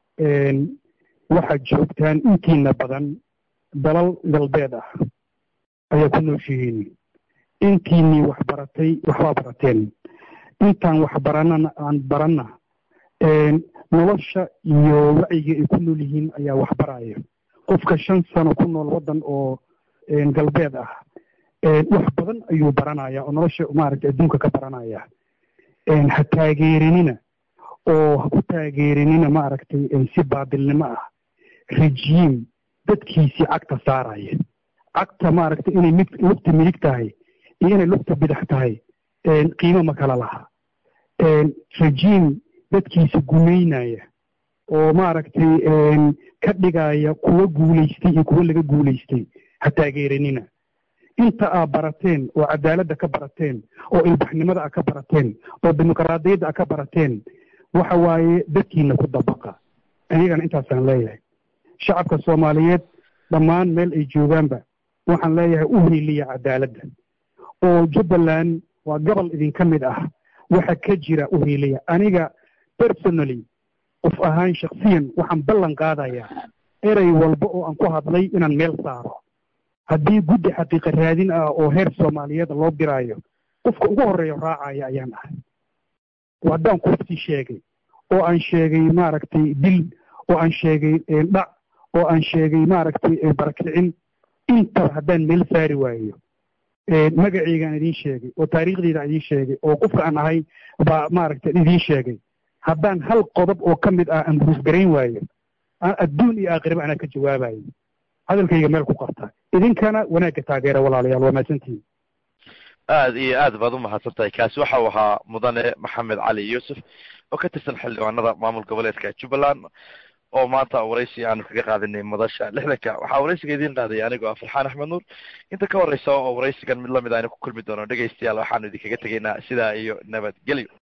waxaad joogtaan intiina badan dalal galbeed ah ayaa ku nooshihiin intiinii wax baratay waxbaa barateen intaan wax baranana aan baranna nolosha iyo wacyiga ay ku nool yihiin ayaa wax baraya qofka shan sano ku nool waddan oo galbeed ah wax badan ayuu baranaya oo nolosha maaragtay adduunka ka baranaya ha taageerinina oo ha ku taageerinina maaragtay si baadilnimo ah rejiim dadkiisii cagta saaraya cagta maaragtay inay mid lugta midig tahay iyo inay lugta bidax tahay qiimo ma kala laha rejiim dadkiisa gumaynaya oo maaragtay ka dhigaya kuwa guulaystay iyo kuwa laga guulaystay ha taageerinina inta aad barateen oo cadaaladda ka barateen oo ilbaxnimada a ka barateen oo dimuqraadiyadda a ka barateen waxa waaye dadkiina ku dabaqa anigana intaasaan leeyahay shacabka soomaaliyeed dhammaan meel ay joogaanba waxaan leeyahay u heliya cadaaladda oo jubbaland waa gobol idinka mid ah waxa ka jira u heliya aniga personally qof ahaan shaksiyan waxaan ballan qaadayaa erey walba oo aan ku hadlay inaan meel saaro haddii guddi xaqiiqa raadin ah oo heer soomaaliyeed loo diraayo qofka ugu horreeya raacaya ayaan ahay haddaan qofkii sheegay oo aan sheegay maaragtay dil oo aan sheegay dhac oo aan sheegay maaragtay barakicin intaba haddaan meel saari waayo magaceygaan idiin sheegay oo taariikhdeyda idiin sheegay oo qofka aan ahay baa maaragtay idiin sheegay haddaan hal qodob oo ka mid ah aan buruufgarayn waayo adduun iyo aakhiraba anaa ka jawaabayo hadalkayga meel ku qarta idinkana wanaagga taageera walaalayaal waa mahadsantihin aad iyo aad baad umahadsan tahay kaasi waxa uu ahaa mudane maxamed cali yuusuf oo ka tirsan xildhibaanada maamul goboleedka jubbaland oo maanta waraysi aanu kaga qaadanay madasha lixdanka waxaa waraysiga idiin qaadaya anigoo ah farxaan axmed nuur inta ka horeysa oo waraysigan mid lamid aynu ku kulmi doono dhegaystayaal waxaanu idinkaga tegaynaa sidaa iyo nabadgelyo